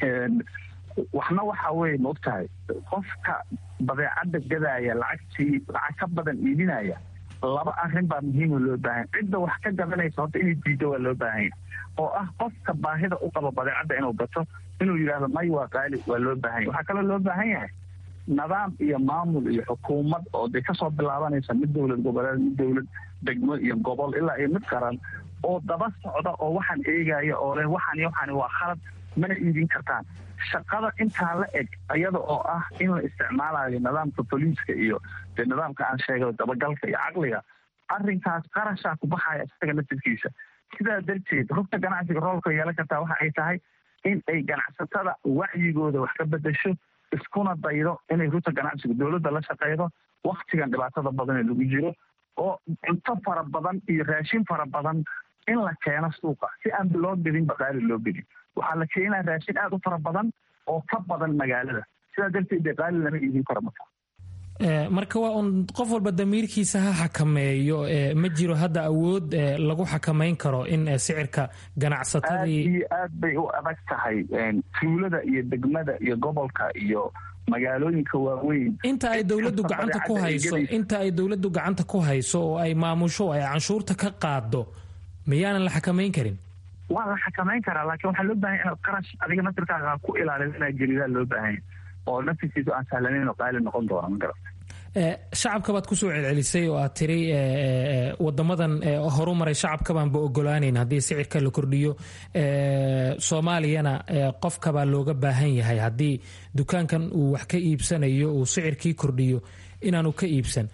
waxna waxa weye ma ogtahay qofka badeecadda gadaaya lacagtii lacag ka badan iibinaya laba arrin baa muhiima loo baahanya cidda wax ka gadanaysa horta inay diiddo waa loo baahanya oo ah qofka baahida u qabo badeecadda inuu gato inuu yidhaahdo may waa qaali waa loo baahanya waxaa kaloo loo baahan yahay nidaam iyo maamul iyo xukuumad oo dee kasoo bilaabanaysa mid dowlad goboleed mid dowlad degmo iyo gobol ilaa iyo mid qaran oo daba socda oo waxaan eegaya oo leh waxaan iyo waxaan waa khalad mana iibin kartaan shaqada intaa la eg iyada oo ah in la isticmaalayo nidaamka boliiska iyo dee nidaamka aan sheegay dabagalka iyo caqliga arrinkaas qarashaa ku baxaya isaga naftirkiisa sidaa darteed rugta ganacsiga roolka yeelan kartaa waxa ay tahay in ay ganacsatada wacyigooda wax ka bedesho iskuna daydo inay rugta ganacsiga dowladda la shaqeydo waktigan dhibaatada badan ee lagu jiro oo cunto fara badan iyo raashin fara badan in la keeno suuqa si aan loo gedin baqaali loo gedin waxaa la keenaa raashin aada u fara badan oo ka badan magaalada sidaa darteed dee qaali lama iibin karo marka marka waa un qof walba damiirkiisa ha xakameeyo ma jiro hadda awood lagu xakamayn karo in sicirka ganacsatadii aad iyo aad bay u adag tahay tuulada iyo degmada iyo gobolka iyo magaalooyinka waaweyn inta ay dowladdu gacanta ku hayso inta ay dowladdu gacanta ku hayso oo ay maamusho ay canshuurta ka qaado miyaanan la xakamayn karin waa la xakamayn karaa laakiin waxaa loo bahanya inaad qarash adiga naftirkaaga ku ilaalido inaad gelidaa loo baahanya oo naftirkiisu aan sahlanayn oo qaali noqon doona ma garata shacabka baad kusoo celcelisay oo aad tiri wadamadan horu maray shacabkabaanba ogolaaneyn haddii sicirka la kordhiyo soomaaliyana qofkabaa looga baahan yahay haddii dukaankan uu wax ka iibsanayo uu sicirkii kordhiyo inaanu ka iibsan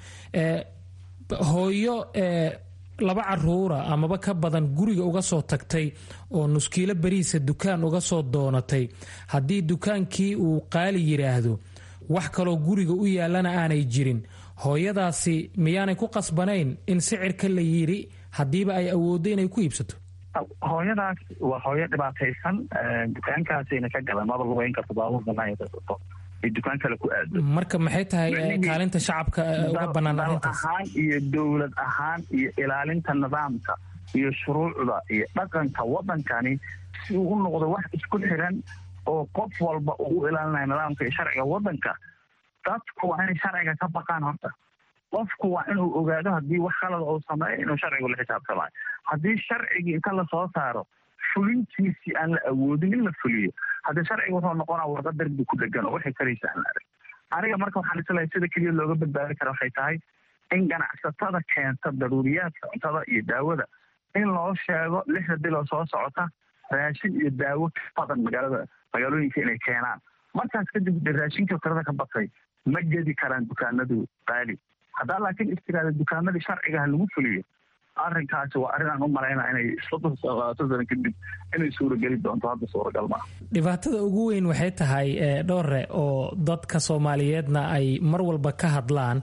hooyo laba caruura amaba ka badan guriga uga soo tagtay oo nuskiilo beriisa dukaan uga soo doonatay haddii dukaankii uu qaali yidhaahdo wax kaloo guriga u yaallana aanay jirin hooyadaasi miyaanay ku qasbanayn in sicirka la yidhi haddiiba ay awooddo inay ku iibsato hooyadaas waa hooyo dhibaataysan dukaankaasayna ka gadan maba lugeyn karto baabuur banaan karto ay dukaan kale ku aado marka maxay tahay kaalinta shacabka uga bannaan arrintaas ahaan iyo dowlad ahaan iyo ilaalinta nidaamka iyo shuruucda iyo dhaqanka waddankani si uu u noqdo wax isku xiran oo qof walba uu u ilaalinayo nidaamka iyo sharciga waddanka dadku waa inay sharciga ka baqaan horta qofku waa inuu ogaado haddii wax khalada uu sameeyo inuu sharcigu la xisaabtamayo haddii sharcigii inta lasoo saaro fulintiisii aan la awoodin in la fuliyo haddii sharciga wuxuu noqonaa warqa darbi ku dhegan oo waxay karaysa aan la arag aniga marka waxaan islahay sida keliya looga badbaadi kara waxay tahay in ganacsatada keenta daruuriyaadka cuntada iyo daawada in loo sheego lixda biloo soo socota raashin iyo daawo ka badan magaalada magaalooyinka inay keenaan markaas kadib raashinka tirada ka batay ma gedi karaan dukaanadu qaali haddaa laakiin istiraada dukaanadii sharcigaha lagu fuliyo arrinkaasi waa arrin aan u malaynaa inay soddon labaatan sano kadib inay suurageli doonto hadda suuragal maaha dhibaatada ugu weyn waxay tahay dhowre oo dadka soomaaliyeedna ay mar walba ka hadlaan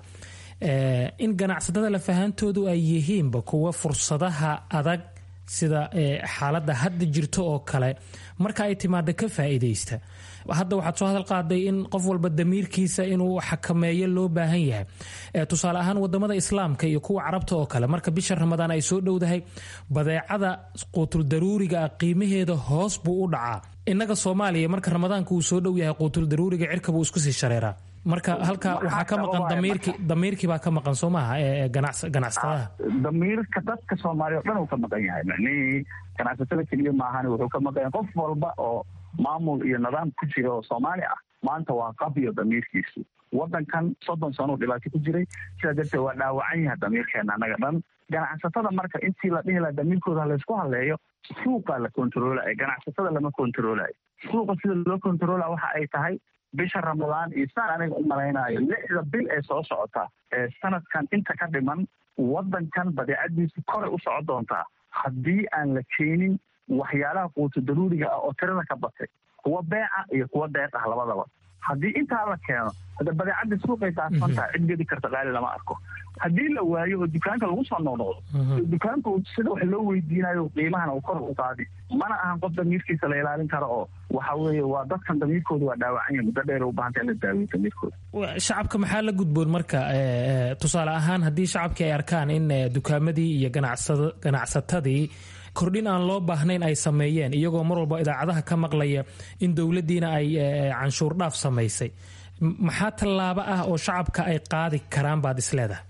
in ganacsatada lafahantoodu ay yihiinba kuwa fursadaha adag sida xaaladda hadda jirto oo kale marka ay timaada ka faa'iidaysta hadda waxaad soo hadal qaaday in qof walba damiirkiisa inuu xakameeyo loo baahan yahay tusaale ahaan wadamada islaamka iyo kuwa carabta oo kale marka bisha ramadaan ay soo dhowdahay badeecada quutul daruuriga ah qiimaheeda hoos buu u dhacaa innaga soomaaliya marka ramadaanka uu soo dhow yahay quutul daruuriga cirka buu isku sii shareeraa marka halka waxaa ka maqan damiirki damiirkii baa ka maqan soo maaha ee ganacsatadaha damiirka dadka soomaaliya o dhan uu ka maqan yahay macnihii ganacsatada keliya maahan wuxuu ka maqan yahay qof walba oo maamul iyo nidaam ku jira oo soomaali ah maanta waa qabiyo damiirkiisu waddankan soddon sano u dhibaato ku jiray sidaa darteed waa dhaawacan yahay damiirkeena annaga dhan ganacsatada marka intii la dhihi laha damiirkooda halaysku haleeyo suuqaa la kontaroolaya ganacsatada lama kontaroolayo suuqa sida loo kontaroolaya waxa ay tahay bisha ramadaan iyo saan aniga u malaynaayo lixda bil ee soo socota ee sanadkan inta ka dhiman waddankan badeecadiisu koray u soco doontaa haddii aan la keenin waxyaalaha quuto daruuriga ah oo tirada ka batay kuwa beeca iyo kuwa deeq ah labadaba haddii intaa la keeno hadda badeecadda suuqay daafan tahay cid gedi karta qaali lama arko haddii la waayo oo dukaanka lagu soo noqnoqdo dukaanku sida wax loo weydiinayo qiimahana uu kor u qaadi mana ahan qof damiirkiisa la ilaalin karo oo waxa weeye waa dadkan damiirkooda waa dhaawacanya muddo dheer u baahanta in la daawiyo damiirkooda shacabka maxaa la gudboon marka tusaale ahaan haddii shacabkii ay arkaan in dukaamadii iyo ganacsatadii kordhin aan loo baahnayn ay sameeyeen iyagoo mar walba idaacadaha ka maqlaya in dowladdiina ay canshuur dhaaf samaysay maxaa tallaabo ah oo shacabka ay qaadi karaan baad isleedahay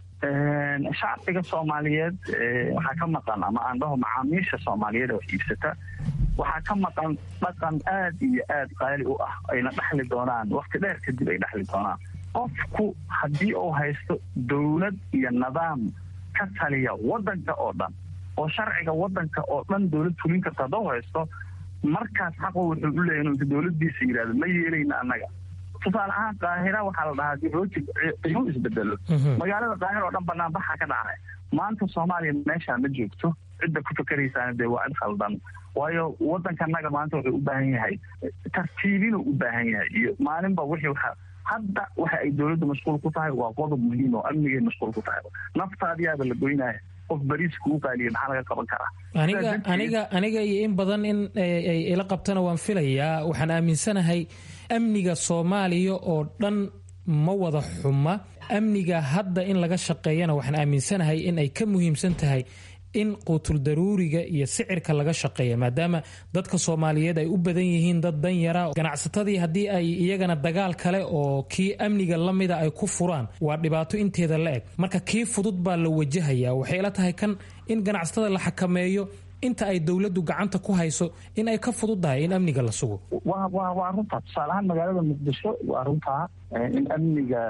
shacbiga soomaaliyeed waxaa ka maqan ama aan dhaho macaamiisha soomaaliyeed oo iibsata waxaa ka maqan dhaqan aad iyo aad qaali u ah ayna dhexli doonaan wakti dheer kadib ay dhexli doonaan qofku haddii uu haysto dowlad iyo nidaam ka taliya waddanka oo dhan oo sharciga waddanka oo dhan dowlad fulin karta hadduu haysto markaas xaqo wuxuu u leeyahy inuu dowladdiisa yidhahdo ma yeelayna annaga tusaale ahaan qaahira waxaa la dhahaa dib rooti qiimo isbedelo magaalada qaahira oo dhan banaan baxa ka dhacay maanta soomaaliya meeshaa ma joogto cidda ku fakeraysaana dee waa cid khaldan waayo waddankanaga maanta wuxuu u baahan yahay tartiibinuu u baahan yahay iyo maalinba wixii waxa hadda waxa ay dowladdu mashquul ku tahay waa qodob muhiim oo amnigay mashquul ku tahay naftaadiyaaba la goynaya qof bariis kugu qaaliya maxaa laga qaban karaa aniga aniga aniga iyo in badan in ay ila qabtana waan filayaa waxaan aaminsanahay amniga soomaaliya oo dhan ma wada xuma amniga hadda in laga shaqeeyana waxaan aaminsanahay in ay ka muhiimsan tahay in quutul daruuriga iyo sicirka laga shaqeeya maadaama dadka soomaaliyeed ay u badan yihiin dad danyara ganacsatadii haddii ay iyagana dagaal kale oo kii amniga la mida ay ku furaan waa dhibaato inteeda la eg marka kii fudud baa la wajahaya waxay ila tahay kan in ganacsatada la xakameeyo inta ay dowladdu gacanta ku hayso in ay ka fududdahay in amniga la sugo waa runtaa tusaale ahaan magaalada muqdisho waa runtaa in amniga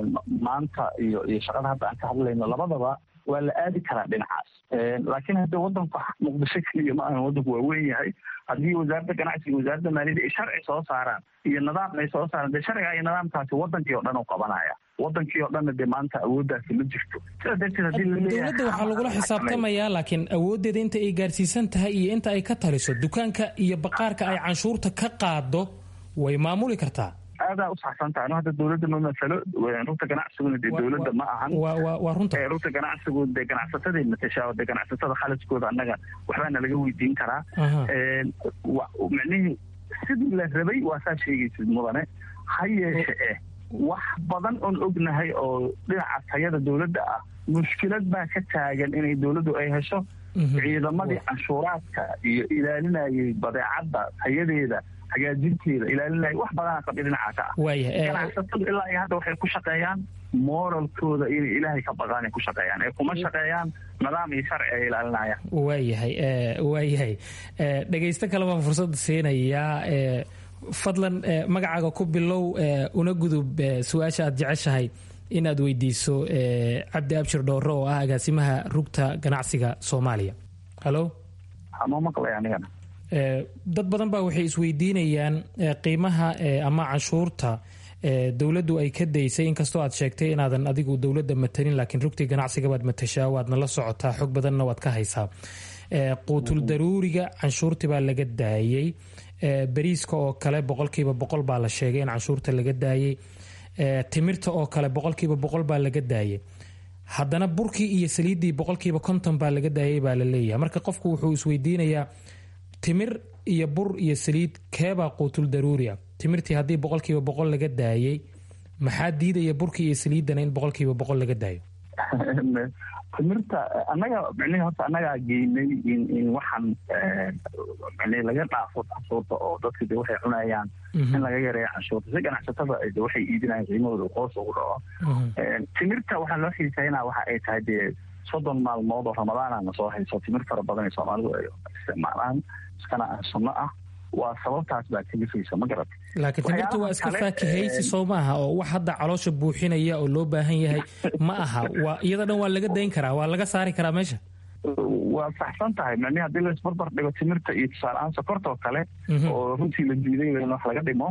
maanta iyo iyo shaqada hadda aan ka hadlayno labadaba waa la aadi karaa dhinacaas laakiin hadda wadanku muqdisho keliya ma ahan wadanku waa weyn yahay haddii wasaaradda ganacsiga wasaaradda maaliyadda ay sharci soo saaraan iyo nidaam ay soo saaraan dee sharciga iyo nidaamkaasi wadankii oo dhan u qabanaya wadankii oo dhanna dee maanta awooddaasi ma jirto sidaa darteed haddii dowladda waxaa lagula xisaabtamayaa laakiin awooddeeda inta ay gaarsiisan tahay iyo inta ay ka taliso dukaanka iyo baqaarka ay canshuurta ka qaado way maamuli kartaa aadaa u saxsan tahay no hadda dowladda ma masalo rugta ganacsiguna dee dowladda ma ahan waa runta rugta ganacsigu dee ganacsataday matashaa dee ganacsatada khaliskooda annaga waxbaana laga weydiin karaa micnihii sidii la rabay waa saa sheegaysid mudane ha yeeshe eh wax badan oon ognahay oo dhinaca tayada dowladda ah mushkilad baa ka taagan inay dowladdu ay hesho ciidamadii canshuuraadka iyo ilaalinayay badeecadda tayadeeda hagaajinteeda ilaalinaya wax badana qabya dhinaca ka ah ganacsatadu ilaa iyo hadda waxay ku shaqeeyaan moralkooda inay ilaahay ka baqaan ay ku shaqeeyaan ee kuma shaqeeyaan nidaam iyo sharci ay ilaalinayaan waayahay waayahay dhegaysto kale baan fursad siinayaa fadlan magacaaga ku bilow una gudub su-aasha aad jeceshahay in aad weydiiso cabdi abshir dhoore oo ah agaasimaha rugta ganacsiga soomaaliya halo dad badan baa waxay isweydiinayaan qiimaha ama canshuurta dowladdu ay ka daysay inkastoo aad sheegtay inaadan adigu dowladda matanin laakiin rugtii ganacsiga baad matashaa waadna la socotaa xog badanna waad ka haysaa quutul daruuriga canshuurtii baa laga daayey bariiska oo kale boqolkiiba boqol baa la sheegay in canshuurta laga daayey timirta oo kale boqolkiiba boqol baa laga daayay haddana burkii iyo saliiddii boqolkiiba konton baa laga daayay baa la leeyahay marka qofku wuxuu isweydiinayaa timir iyo bur iyo saliid keebaa quutul daruuriya timirtii haddii boqolkiiba boqol laga daayay maxaa diidaya burkii iyo saliiddana in boqolkiiba boqol laga daayo timirta annaga micnihi horta annagaa geynay in in waxaan micnihi laga dhaafo canshuurta oo dadka de waxay cunayaan in laga yareeyo canshuurta si ganacsatada de waxay iibinayaan qiimahooda qoos ugu dhaco timirta waxaa loo xiisaynaa waxa ay tahay dee soddon maalmood oo ramadaanana soo hayso timir fara badan ee soomaalidu ay isticmaalaan iskana ah sunno ah waa sababtaas baa kalifaysa ma garat laakiin timirta waa iska faakihaysi soo maaha oo wax hadda caloosha buuxinaya oo loo baahan yahay ma aha waa iyada dhan waa laga dayn karaa waa laga saari karaa meesha waa saxsan tahay micni haddii laisbarbar dhigo timirta iyo tusaaleahaan sokorta oo kale oo runtii la diiday in wax laga dhimo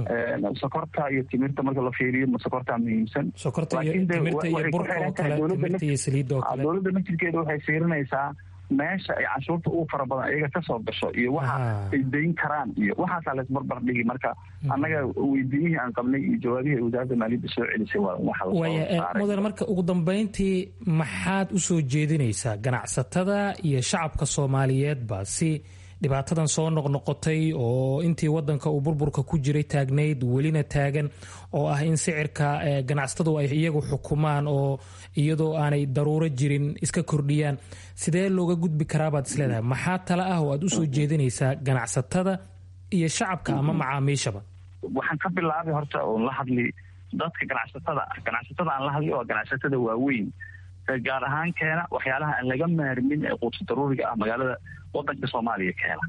sokorta iyo timirta marka la fiiriyo ma sokorta muhiimsan sokorta iyo timirta iyo burka oo kale timirta iyo saliidda oo kale dowladda naftirkeeda waxay fiirinaysaa meesha ay canshuurta ugu fara badan ayaga ka soo gasho iyo waxa ay dayn karaan iyo waxaasaa laisbarbar dhigi marka annaga weydiimihii aan qabnay iyo jawaabihii ay wasaaradda maaliyadda soo celisay waa waxa mudan marka ugu dambeyntii maxaad u soo jeedinaysaa ganacsatada iyo shacabka soomaaliyeedba si dhibaatadan soo noqnoqotay oo intii wadanka uu burburka ku jiray taagnayd welina taagan oo ah in sicirka ganacsatadu ay iyagu xukumaan oo iyadoo aanay daruuro jirin iska kordhiyaan sidee looga gudbi karaabaad isleedahay maxaa tale ah oo aad usoo jeedinaysaa ganacsatada iyo shacabka ama macaamiishaba waxaan ka bilaabay horta oon la hadli dadka ganacsatada ah ganacsatada aan la hadli oo ganacsatada waaweyn gaar ahaan keena waxyaalaha aan laga maarmin ee quudsa daruuriga ah magaalada wadanka soomaaliya keena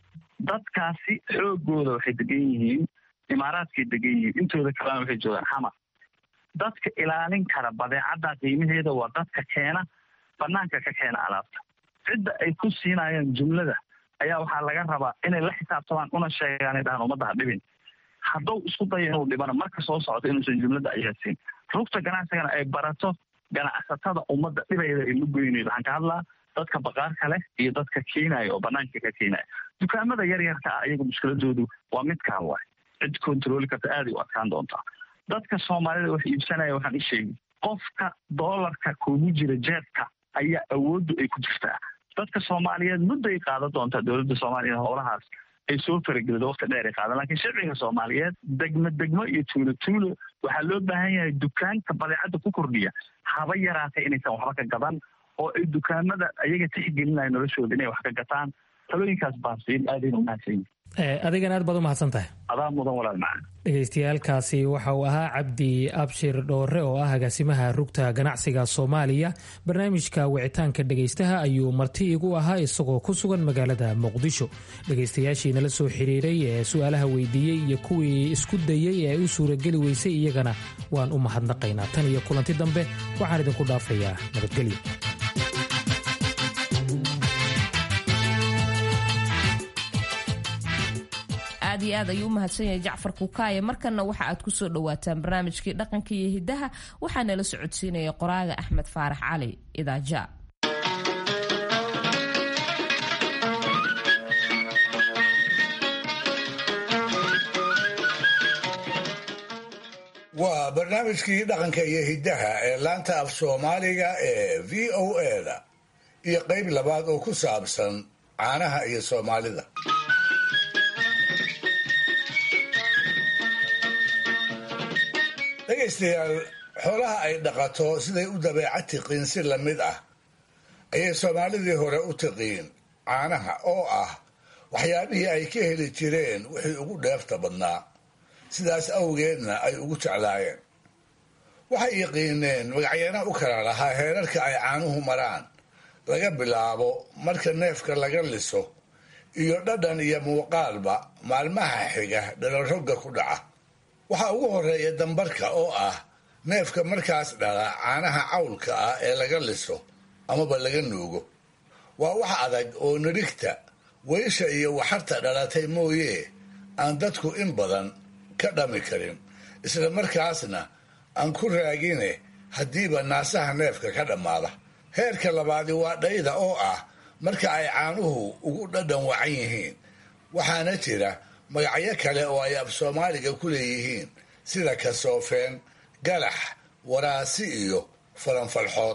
dadkaasi xoogooda waxay degan yihiin imaaraadkay degan yihiin intooda kalena waxay joogaan xamar dadka ilaalin kara badeecadda qiimaheeda waa dadka keena banaanka ka keena alaabta cidda ay ku siinayaan jumlada ayaa waxaa laga rabaa inay la xisaabtamaan una sheegaan dhahaan ummadda ha dhibin hadduu isku dayo inuu dhibana marka soo socdo inuusan jumlada ayaadsiin rugta ganacsigana ay barato ganacsatada ummadda dhibayda ay la goynaydo waxaan ka hadlaa dadka baqaarka leh iyo dadka keenaya oo banaanka ka keenaya dukaamada yar yarka ah iyagu mushkiladoodu waa midkaan waay cid kontrooli karta aaday u adkaan doontaa dadka soomaalida wax iibsanaya waxaan i sheegi qofka doolarka kugu jira jeebka ayaa awooddu ay ku jirtaa dadka soomaaliyeed mudday qaadan doontaa dowladda soomaaliya howlahaas ay soo faragelido waqti dheer ay qaadan lakiin shacbiga soomaaliyeed degmo degmo iyo tuulo tuulo waxaa loo baahan yahay dukaanka badeecadda ku kordhiya haba yaraatay inaysan waxba ka gadan oo ay dukaamada ayaga tixgelinaya noloshooda inay wax ka gataan talooyinkaas baan siin aadayna umahadsan adigan aad baad u mahadsan tahay adaa mudan walaal macaan dhegaystayaalkaasi waxa uu ahaa cabdi abshir dhoore oo ah agaasimaha rugta ganacsiga soomaaliya barnaamijka wicitaanka dhegaystaha ayuu marti igu ahaa isagoo ku sugan magaalada muqdisho dhegaystayaashii nala soo xiriiray ee su-aalaha weydiiyey iyo kuwii isku dayey ee u suurageli weysay iyagana waan u mahadnaqaynaa tan iyo kulanti dambe waxaan idinku dhaafayaa nabadgelyo aad iyo aad ayuu u mahadsan yahay jacfar kuukaaye markanna waxa aad kusoo dhawaataan barnaamijkii dhaqanka iyo hidaha waxaa nala socodsiinaya qoraaga axmed faarax cali idaaja waa barnaamijkii dhaqanka iyo hiddaha ee laanta af soomaaliga ee v o eda iyo qayb labaad oo ku saabsan caanaha iyo soomaalida dhegaystayaal xoolaha ay dhaqato siday u dabeecad tiqiin si lamid ah ayay soomaalidii hore u tiqiin caanaha oo ah waxyaabihii ay ka heli jireen wixii ugu dheefta badnaa sidaas awgeedna ay ugu jeclaayeen waxay yaqiineen magacyana u kala lahaa heerarka ay caanuhu maraan laga bilaabo marka neefka laga liso iyo dhadhan iyo muuqaalba maalmaha xiga dhalarogga ku dhaca waxaa ugu horeeya dambarka oo ah neefka markaas dhala caanaha cawlka ah ee laga liso amaba laga nuugo waa wax adag oo nirigta weysha iyo waxarta dhalatay mooye aan dadku in badan ka dhami karin isla markaasna aan ku raagine haddiiba naasaha neefka ka dhammaada heerka labaadi waa dhayda oo ah marka ay caanuhu ugu dhadhan wacan yihiin waxaana jira magacyo kale oo ay af soomaaliga ku leeyihiin sida kasoofeen galax waraasi iyo falanfalxood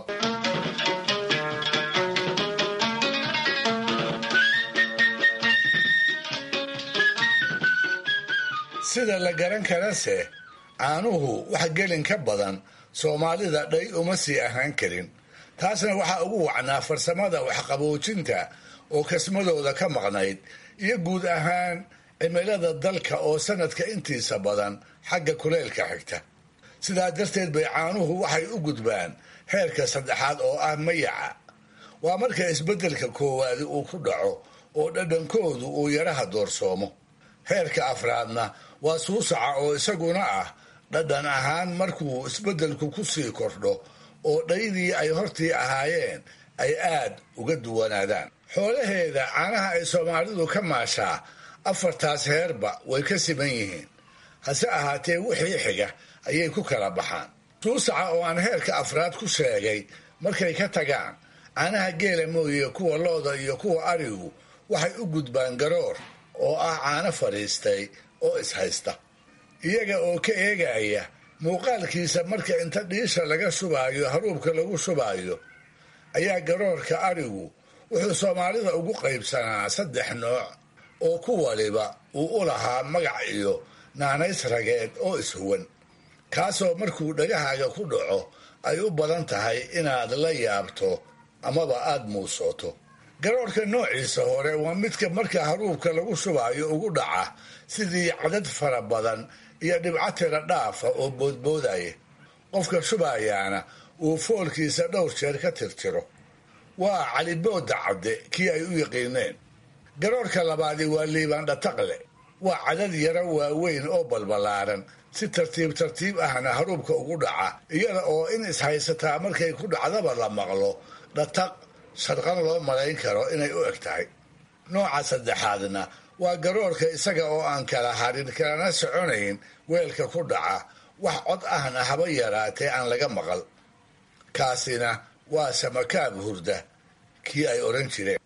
sida la garan karase caanuhu wax gelin ka badan soomaalida dhay uma sii ahaan karin taasna waxaa ugu wacnaa farsamada waxqaboojinta oo kasmadooda ka maqnayd iyo guud ahaan cimilada dalka oo sanadka intiisa badan xagga kuleylka xigta sidaa darteed bay caanuhu waxay u gudbaan heerka saddexaad oo ah mayaca waa marka isbeddelka koowaadi uu ku dhaco oo dhadhankoodu uu yaraha doorsoomo heerka afraadna waa suusaca oo isaguna ah dhadhan ahaan markuu isbeddelku ku sii kordho oo dhaydii ay hortii ahaayeen ay aad uga duwanaadaan xoolaheeda caanaha ay soomaalidu ka maashaa afartaas heerba way ka siman yihiin hase ahaatee wixii xiga ayay ku kala baxaan suusaca oo aan heerka afraad ku sheegay markay ka tagaan caanaha geela mooye kuwa looda iyo kuwa arigu waxay u gudbaan garoor oo ah caano fadhiistay oo ishaysta iyaga oo ka eegaya muuqaalkiisa marka inta dhiisha laga shubaayo haruubka lagu shubaayo ayaa garoorka arigu wuxuu soomaalida ugu qaybsanaa saddex nooc oo ku waliba uu u lahaa magac iyo naanays rageed oo ishuwan kaasoo markuu dhagahaaga ku dhaco ay u badan tahay inaad la yaabto amaba aad muusooto garoorka noociisa hore waa midka marka haruubka lagu shubaayo ugu dhaca sidii cadad fara badan iyo dhibco tira dhaafa oo boodboodaya qofka shubayaana uu foolkiisa dhowr jeer ka tirtiro waa calibooda cadde kii ay u yaqiineen garoorka labaadi waa liibaan dhataqle waa cadad yaro waaweyn oo balbalaaran si tartiib tartiib ahna haruubka ugu dhaca iyada oo in ishaysataa markay ku dhacdaba la maqlo dhataq sharqan loo malayn karo inay u eg tahay nooca saddexaadna waa garoorka isaga oo aan kala harin kalana soconayn weelka ku dhaca wax cod ahna haba yaraatee aan laga maqal kaasina waa samakaab hurda kii ay odhan jireen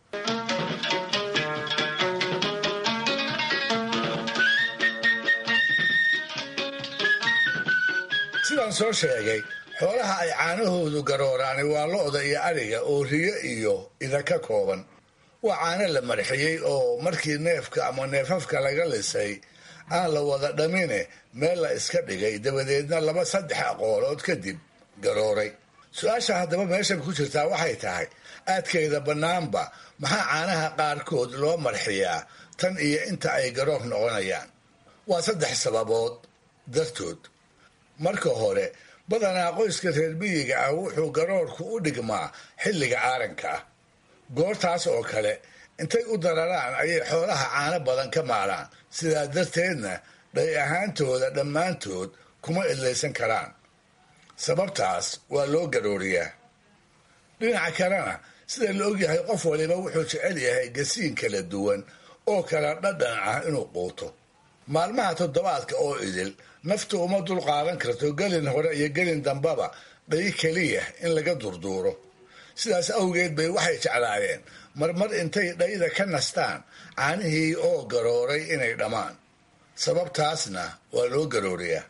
sidaan soo sheegay xoolaha ay caanahoodu garooraani waa lo-da iyo ariga oo riyo iyo ida ka kooban waa caano la marxiyey oo markii neefka ama neefafka laga lisay aan la wada dhamine meel la iska dhigay dabadeedna laba saddex aqoolood kadib garooray su-aasha haddaba meeshan ku jirtaa waxay tahay aadkeeda bannaanba maxaa caanaha qaarkood loo marxiyaa tan iyo inta ay garoor noqonayaan waa saddex sababood dartood marka hore badanaa qoyska reer miyiga ah wuxuu garoorku u dhigmaa xilliga aaranka ah goortaas oo kale intay u dararaan ayay xoolaha caano badan ka maalaan sidaa darteedna dhay ahaantooda dhammaantood kuma idlaysan karaan sababtaas waa loo garooriyaa dhinaca kalena sida la ogyahay qof waliba wuxuu jecel yahay gasiin kala duwan oo kala dhadhan ah inuu quuto maalmaha toddobaadka oo idil naftu uma dul qaadan karto gelin hore iyo gelin dambaba dhay keliya in laga durduuro sidaas awgeed bay waxay jeclaayeen marmar intay dhayda ka nastaan caanihii oo garooray inay dhammaan sababtaasna waa loo garooriyaa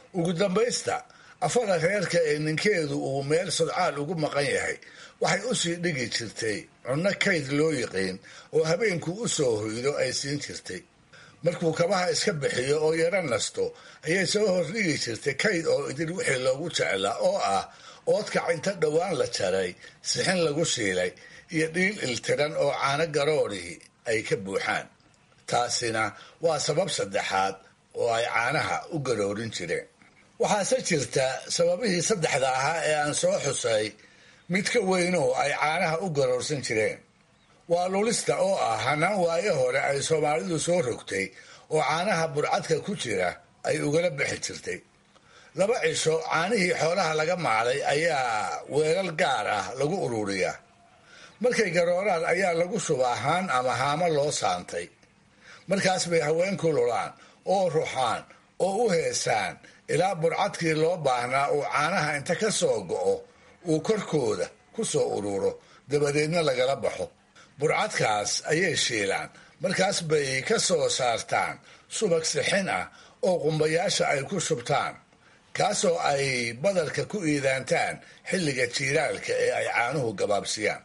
ugu dambaysta afada reerka ee ninkeedu uu meel sodcaal ugu maqan yahay waxay u sii dhigi jirtay cunno kayd loo yiqiin oo habeenku u soo hoydo ay siin jirtay markuu kabaha iska bixiyo oo yaro nasto ayay soo hordhigi jirtay kayd oo idin wixii loogu jeclaa oo ah oodkac inta dhowaan la jaray sixin lagu shiilay iyo dhiil iltiran oo caano garoodhii ay ka buuxaan taasina waa sabab saddexaad oo ay caanaha u garoorin jireen waxaase jirta sababihii saddexda ahaa ee aan soo xusay mid ka weynoo ay caanaha u garoorsan jireen waa lulista oo ah hanaan waayo hore ay soomaalidu soo rogtay oo caanaha burcadka ku jira ay ugala bixi jirtay laba cisho caanihii xoolaha laga maalay ayaa weelal gaar ah lagu ururiyaa markay garooraan ayaa lagu shubaa haan ama haamo loo saantay markaas bay haweenku lulaan oo ruxaan oo u heesaan ilaa burcadkii loo baahnaa uu caanaha inta ka soo go'o uu korkooda ku soo ururo dabadeedna lagala baxo burcadkaas ayay shiilaan markaas bay ka soo saartaan subag sixin ah oo qumbayaasha ay ku shubtaan kaasoo ay badarka ku iidaantaan xilliga jiiraalka ee ay caanuhu gabaabsiyaan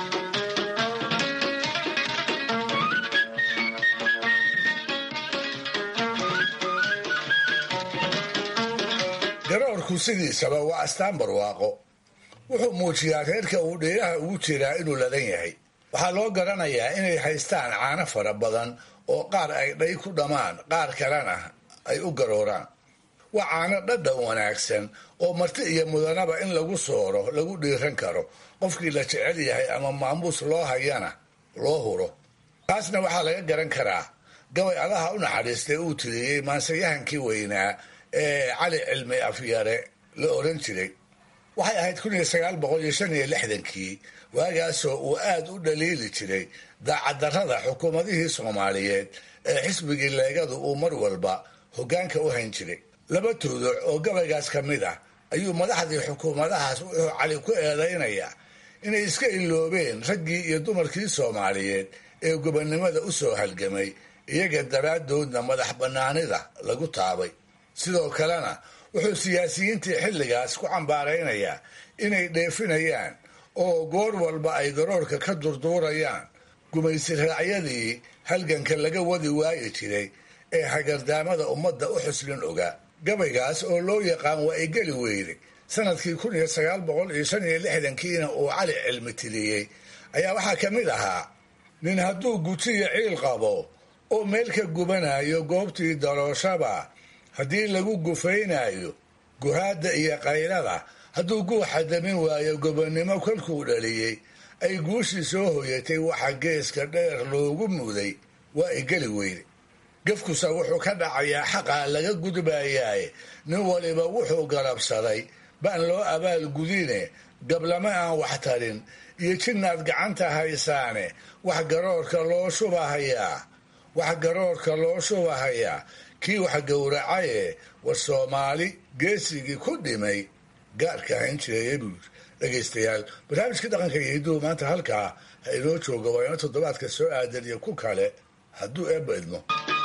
garoorku sidiisaba waa astaan barwaaqo wuxuu muujiyaa reerka uu dheeraha ugu jiraa inuu ladan yahay waxaa loo garanayaa inay haystaan caano fara badan oo qaar ay dhay ku dhammaan qaar kalena ay u garooraan waa caano dhadhan wanaagsan oo marti iyo mudanaba in lagu sooro lagu dhiiran karo qofkii la jecel yahay ama maamuus loo hayana loo huro taasna waxaa laga garan karaa gabay allaha u naxariistay uu tiriyey maansayahankii weynaa ee cali cilmi afyare la oran jiray waxay ahayd kun iyo sagaal boqol iyo shan iyo lixdankii waagaasoo uu aad u dhaliili jiray daacaddarrada xukuumadihii soomaaliyeed ee xisbigii leegadu uu mar walba hoggaanka u hayn jiray laba tuuduc oo gabaygaas ka mid ah ayuu madaxdii xukuumadahaas wuxuu cali ku eedaynayaa inay iska iloobeen raggii iyo dumarkii soomaaliyeed ee gobonnimada u soo halgamay iyaga daraaddoodna madax bannaanida lagu taabay sidoo kalena wuxuu siyaasiyiintii xilligaas ku cambaaraynayaa inay dheefinayaan oo goor walba ay garoorka ka durduurayaan gumaysi raacyadii halganka laga wadi waayi jiray ee hagardaamada ummadda u xuslin ogaa gabaygaas oo loo yaqaan waa ay geli weyday sanadkii kun iyo sagaal boqol iyo shan iyo lixdankiina uu cali cilmi tiliyey ayaa waxaa ka mid ahaa nin hadduu gujiyo ciil qabo oo meel ka gubanayo goobtii darooshaba haddii lagu gufaynayo guhaadda iyo qaylada hadduu guuxa damin waayo gobonnimo kolkuu dhaliyey ay guushii soo hoyatay waxa geeska dheer loogu muday waa ay geli weyday gefkusa wuxuu ka dhacayaa xaqaa laga gudbayaaye nin waliba wuxuu garabsaday baan loo abaal gudine gablama aan wax tarin iyo jinnaad gacanta haysaane wax garoorka loo shubahayaa wax garoorka loo shubahayaa kii wax gowracaye war soomaali geesigii ku dhimay gaarka hayn jireeye buu yiri dhegaystayaal barnaamijkii dhaqanka iyo hidduhu maanta halkaa ha inoo jooga waa ino toddobaadka soo aadan iyo ku kale hadduu eebba idmo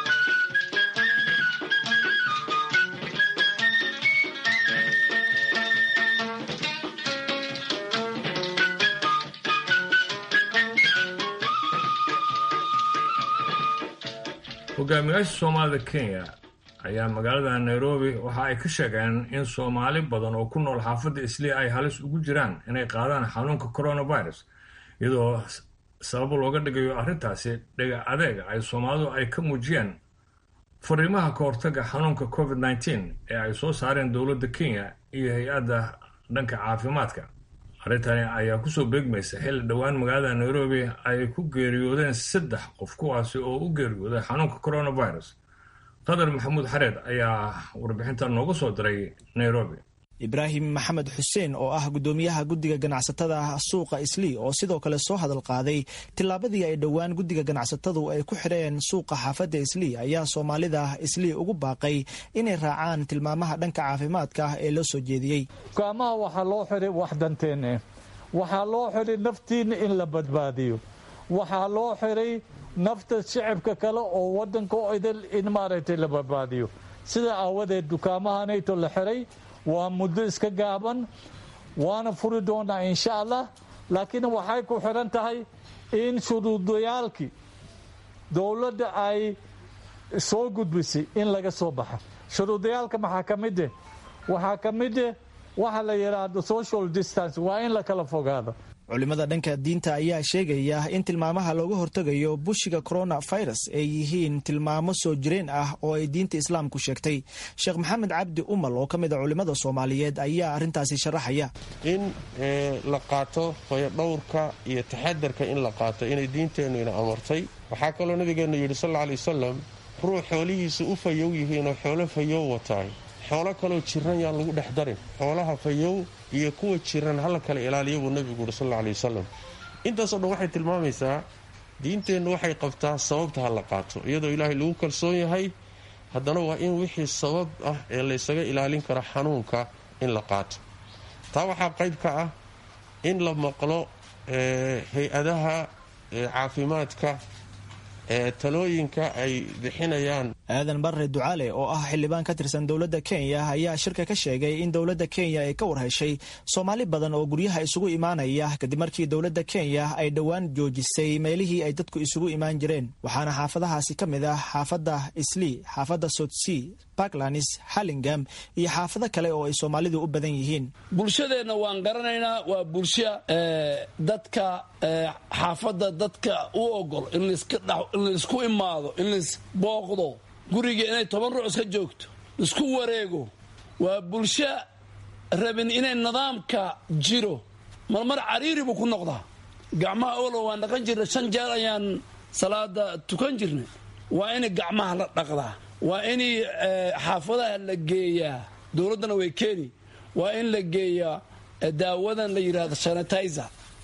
hogaamiyaasha soomaalida kenya ayaa magaalada nairobi waxa ay ka sheegeen in soomaali badan oo ku nool xaafadda islii ay halis ugu jiraan inay qaadaan xanuunka coronavirus iyadoo sabab looga dhigayo arrintaasi dhega adeega ay soomaalidu ay ka muujiyeen fariimaha ka hortaga xanuunka covid nneteen ee ay soo saareen dowladda kenya iyo hay-adda dhanka caafimaadka arrintani ayaa kusoo beegmaysa xilli dhowaan magaalada nairobi ay ku geeriyoodeen saddex qof kuwaasi oo u geeriyooday xanuunka coronavirus qadar maxamuud xareed ayaa warbixinta nooga soo diray nairobi ibraahim maxamed xuseen oo ah guddoomiyaha guddiga ganacsatada suuqa islii oo sidoo kale soo hadal qaaday tillaabadii ay dhowaan guddiga ganacsatadu ay ku xidheen suuqa xaafadda islii ayaa soomaalida islii ugu baaqay inay raacaan tilmaamaha dhanka caafimaadka ee loo soo jeediyey dukaamaha waxaa loo xidhay wax danteenne waxaa loo xidhay naftiinna in la badbaadiyo waxaa loo xidhay nafta shicibka kale oo wadanka idil in maaragtay la badbaadiyo sida aawadeed dukaamahanayto la xiray waa muddo iska gaaban waana furi doonaa insha allah laakiin waxay ku xidhan tahay in shuruudayaalkii dowladda ay soo gudbisay in laga soo baxa shuruudayaalka maxaa ka mid eh waxaa ka mid eh waxa la yidhaahdo social distance waa in la kala fogaado culimada dhanka diinta ayaa sheegaya in tilmaamaha looga hortegayo bushiga coronavirus ay yihiin tilmaamo soo jireen ah oo ay diinta islaamku sheegtay sheekh maxamed cabdi umal oo ka mid a culimada soomaaliyeed ayaa arrintaasi sharaxaya in la qaato hoyodhowrka iyo taxadarka in la qaato inay diinteennu ina amartay waxaa kaloo nabigeennu yidhi sal alla alay wasalam ruux xoolihiisa u fayow yihiinoo xoolo fayow wataay xoolo kaloo jiran yaan lagu dhex darin xoolaha fayow iyo kuwa jiran hala kala ilaaliya buu nebigu yidhi sal alla alay wasalam intaasoo dhan waxay tilmaamaysaa diinteennu waxay qabtaa sababta ha la qaato iyadoo ilaahay lagu kalsoon yahay haddana waa in wixii sabab ah ee laysaga ilaalin karo xanuunka in la qaato taa waxaa qayb ka ah in la maqlo hay-adaha caafimaadka talooyinka ay bixinayaan aadan barre ducaale oo ah xildhibaan ka tirsan dowladda kenya ayaa shirka ka sheegay in dowladda kenya ay ka warheshay soomaali badan oo guryaha isugu imaanaya kadib markii dowladda kenya ay dhowaan joojisay meelihii ay dadku isugu imaan jireen waxaana xaafadahaasi ka mid ah xaafadda islii xaafadda sotsea parklands hallingam iyo xaafado kale oo ay soomaalidu u badan yihiin bulshadeenna waan garanaynaa waa bulsho dadka xaafadda dadka u ogol in laisku imaado in laisbooqdo guriga inay toban ruux iska joogto isku wareego waa bulsho rabin inay nidaamka jiro marmar cariiri buu ku noqdaa gacmaha olo waan dhaqan jirnay shan jeer ayaan salaada tukan jirnay waa in gacmaha la dhaqdaa waa in xaafadaha la geeyaa dowladdana way keeni waa in la geeyaa daawadan la yidhahdo sanitizer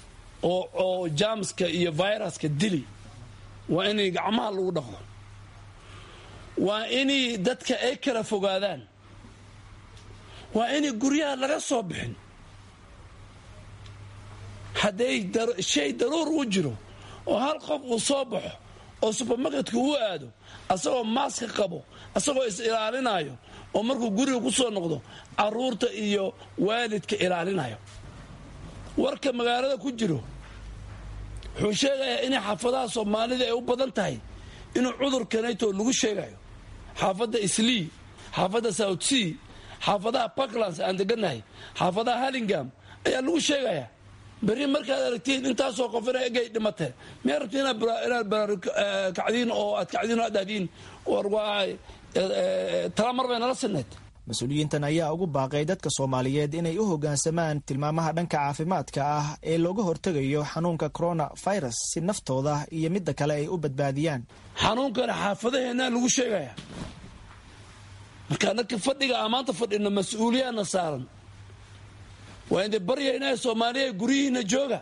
oo jamska iyo viruska dili waa in gacmaha lagu dhaqdo waa in dadka ay kala fogaadaan waa in guryaha laga soo bixin hadday shay daruur u jiro oo hal qof uu soo baxo oo subermarketka u aado asagoo maaska qabo asagoo is ilaalinayo oo markuu guriga ku soo noqdo caruurta iyo waalidka ilaalinayo warka magaalada ku jiro wuxuu sheegayaa inay xaafadaha soomaalida ay u badan tahay inuu cudurkanayto lagu sheegayo xaafadda islii xaafadda south sea xaafadaha parklands aan degannahay xaafadaha hallingam ayaa lagu sheegayaa berri markaad aragtiin intaasoo qof ina egay dhimatee miyaa rabti inaad kacdiin oo aad kacdiin oo aad dhahdiin war waa tala mar bay nala sinnayd mas-uuliyiintan ayaa ugu baaqay dadka soomaaliyeed inay u hoggaansamaan tilmaamaha dhanka caafimaadka ah ee looga hortegayo xanuunka coronavirus si naftooda iyo midda kale ay u badbaadiyaan xanuunkana xaafadaheennaa lagu sheegaya marka anaka fadhiga aan maanta fadhino mas-uuliyaadna saaran waa indi baryayna soomaaliya guryihiina jooga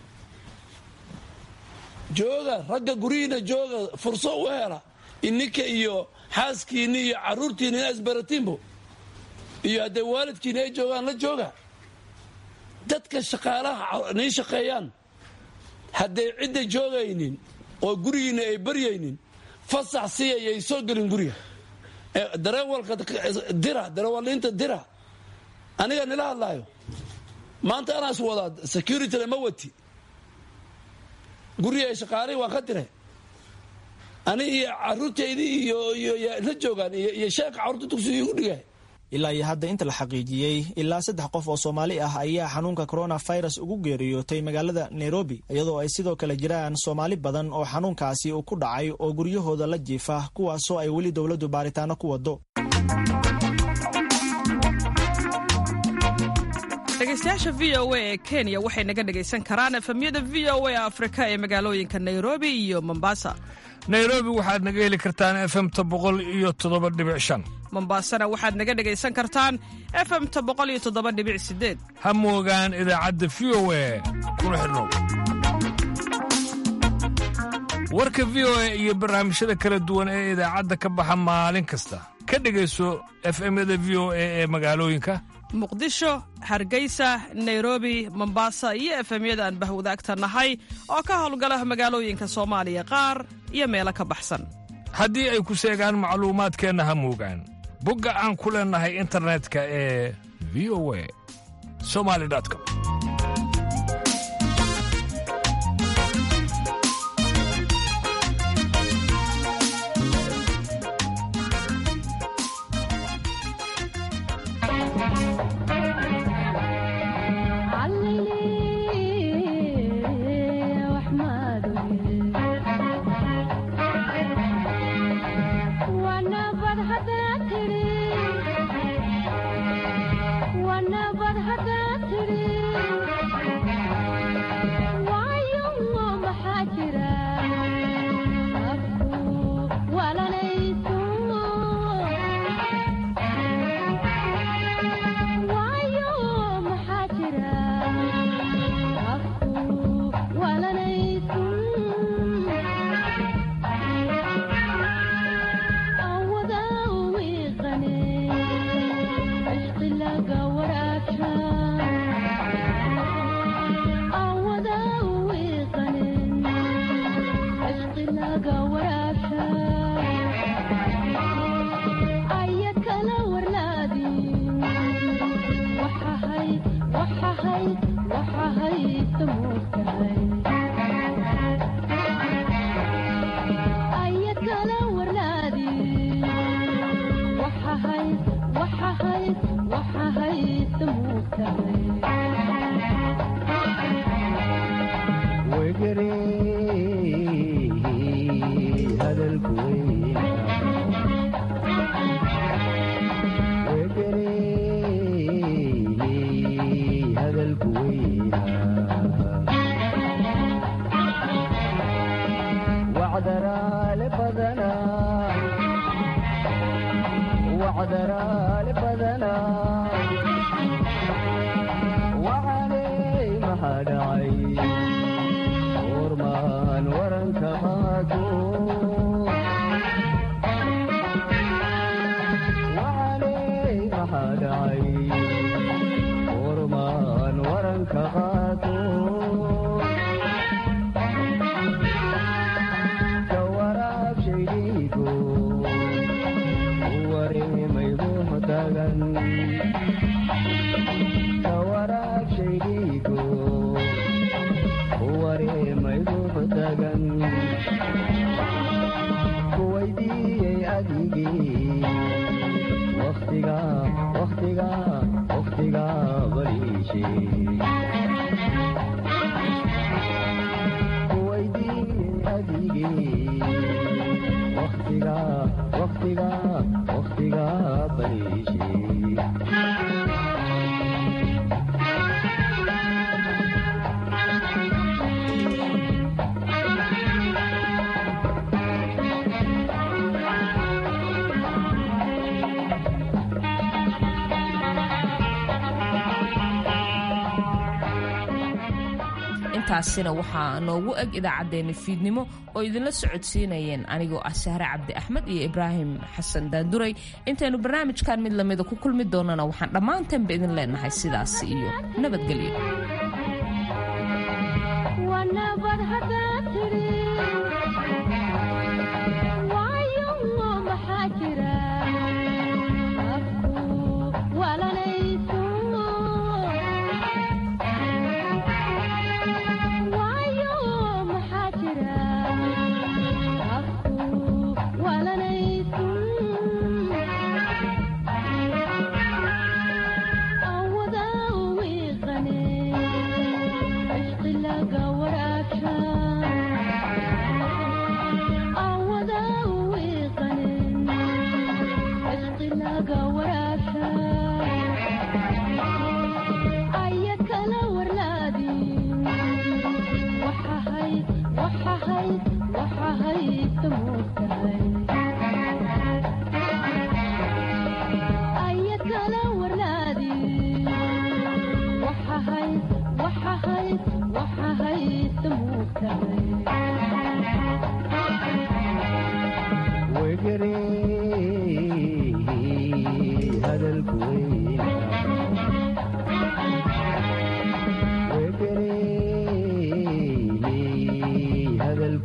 jooga ragga guryihiina jooga furso u hela ininka iyo xaaskiinni iyo caruurtiina ina isbaratiinbo iyo hadday waalidkiina ay joogaan la jooga dadka shaqaalaha nii shaqeeyaan hadday cidda joogaynin oo gurigiina ay baryaynin fasax siyayay soo gelin guriga dareewalka dira dareewaliinta dira aniga nila hadlaayo maanta anaas wadaa securityna ma wati guriga ay shaqaalihii waan ka diray ani iyo caruurtaydii iyo la joogaan iyo sheeka carruurta dugsiga igu dhigay ilaa iyo hadda inta la xaqiijiyey ilaa saddex qof oo soomaali ah ayaa xanuunka coronavirus ugu geeriyootay magaalada nairobi iyadoo ay sidoo kale jiraan soomaali badan oo xanuunkaasi uu ku dhacay oo guryahooda la jiifa kuwaasoo ay weli dowladdu baaritaano ku wado dhegeystayaasha v o a ee kenya waxay naga dhegaysan karaan efemyada v o a afrika ee magaalooyinka nairobi iyo mombasa nairobi waxaad naga heli kartaan efemta boqol iyo toddoba dhibic shan mombaasana waxaad naga dhegaysan kartaan efemta boqol iyo toddoba dhibic sideed ha moogaan idaacadda v o a kuna xidhnow warka v o a iyo barnaamijyada kala duwan ee idaacadda ka baxa maalin kasta ka dhegayso efemyada v o a ee magaalooyinka muqdisho hargeysa nairobi mombasa iyo efemyada aan bahwadaagta nahay oo ka howlgala magaalooyinka soomaaliya qaar iyo meelo ka baxsan haddii ay ku seegaan macluumaadkeenna ha moogaan bogga aan ku leennahay internetka ee v o a somali com intaasina waxaa noogu eg idaacaddeenna fiidnimo oo idinla socodsiinayeen anigoo ah sahre cabdi axmed iyo ibraahim xasan daanduray intaynu barnaamijkan mid lamida ku kulmi doonana waxaan dhammaantaanba idin leenahay sidaas iyo nabadgelyo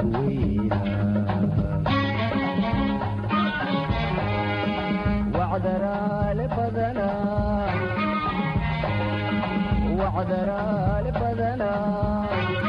وعد federaal badanaa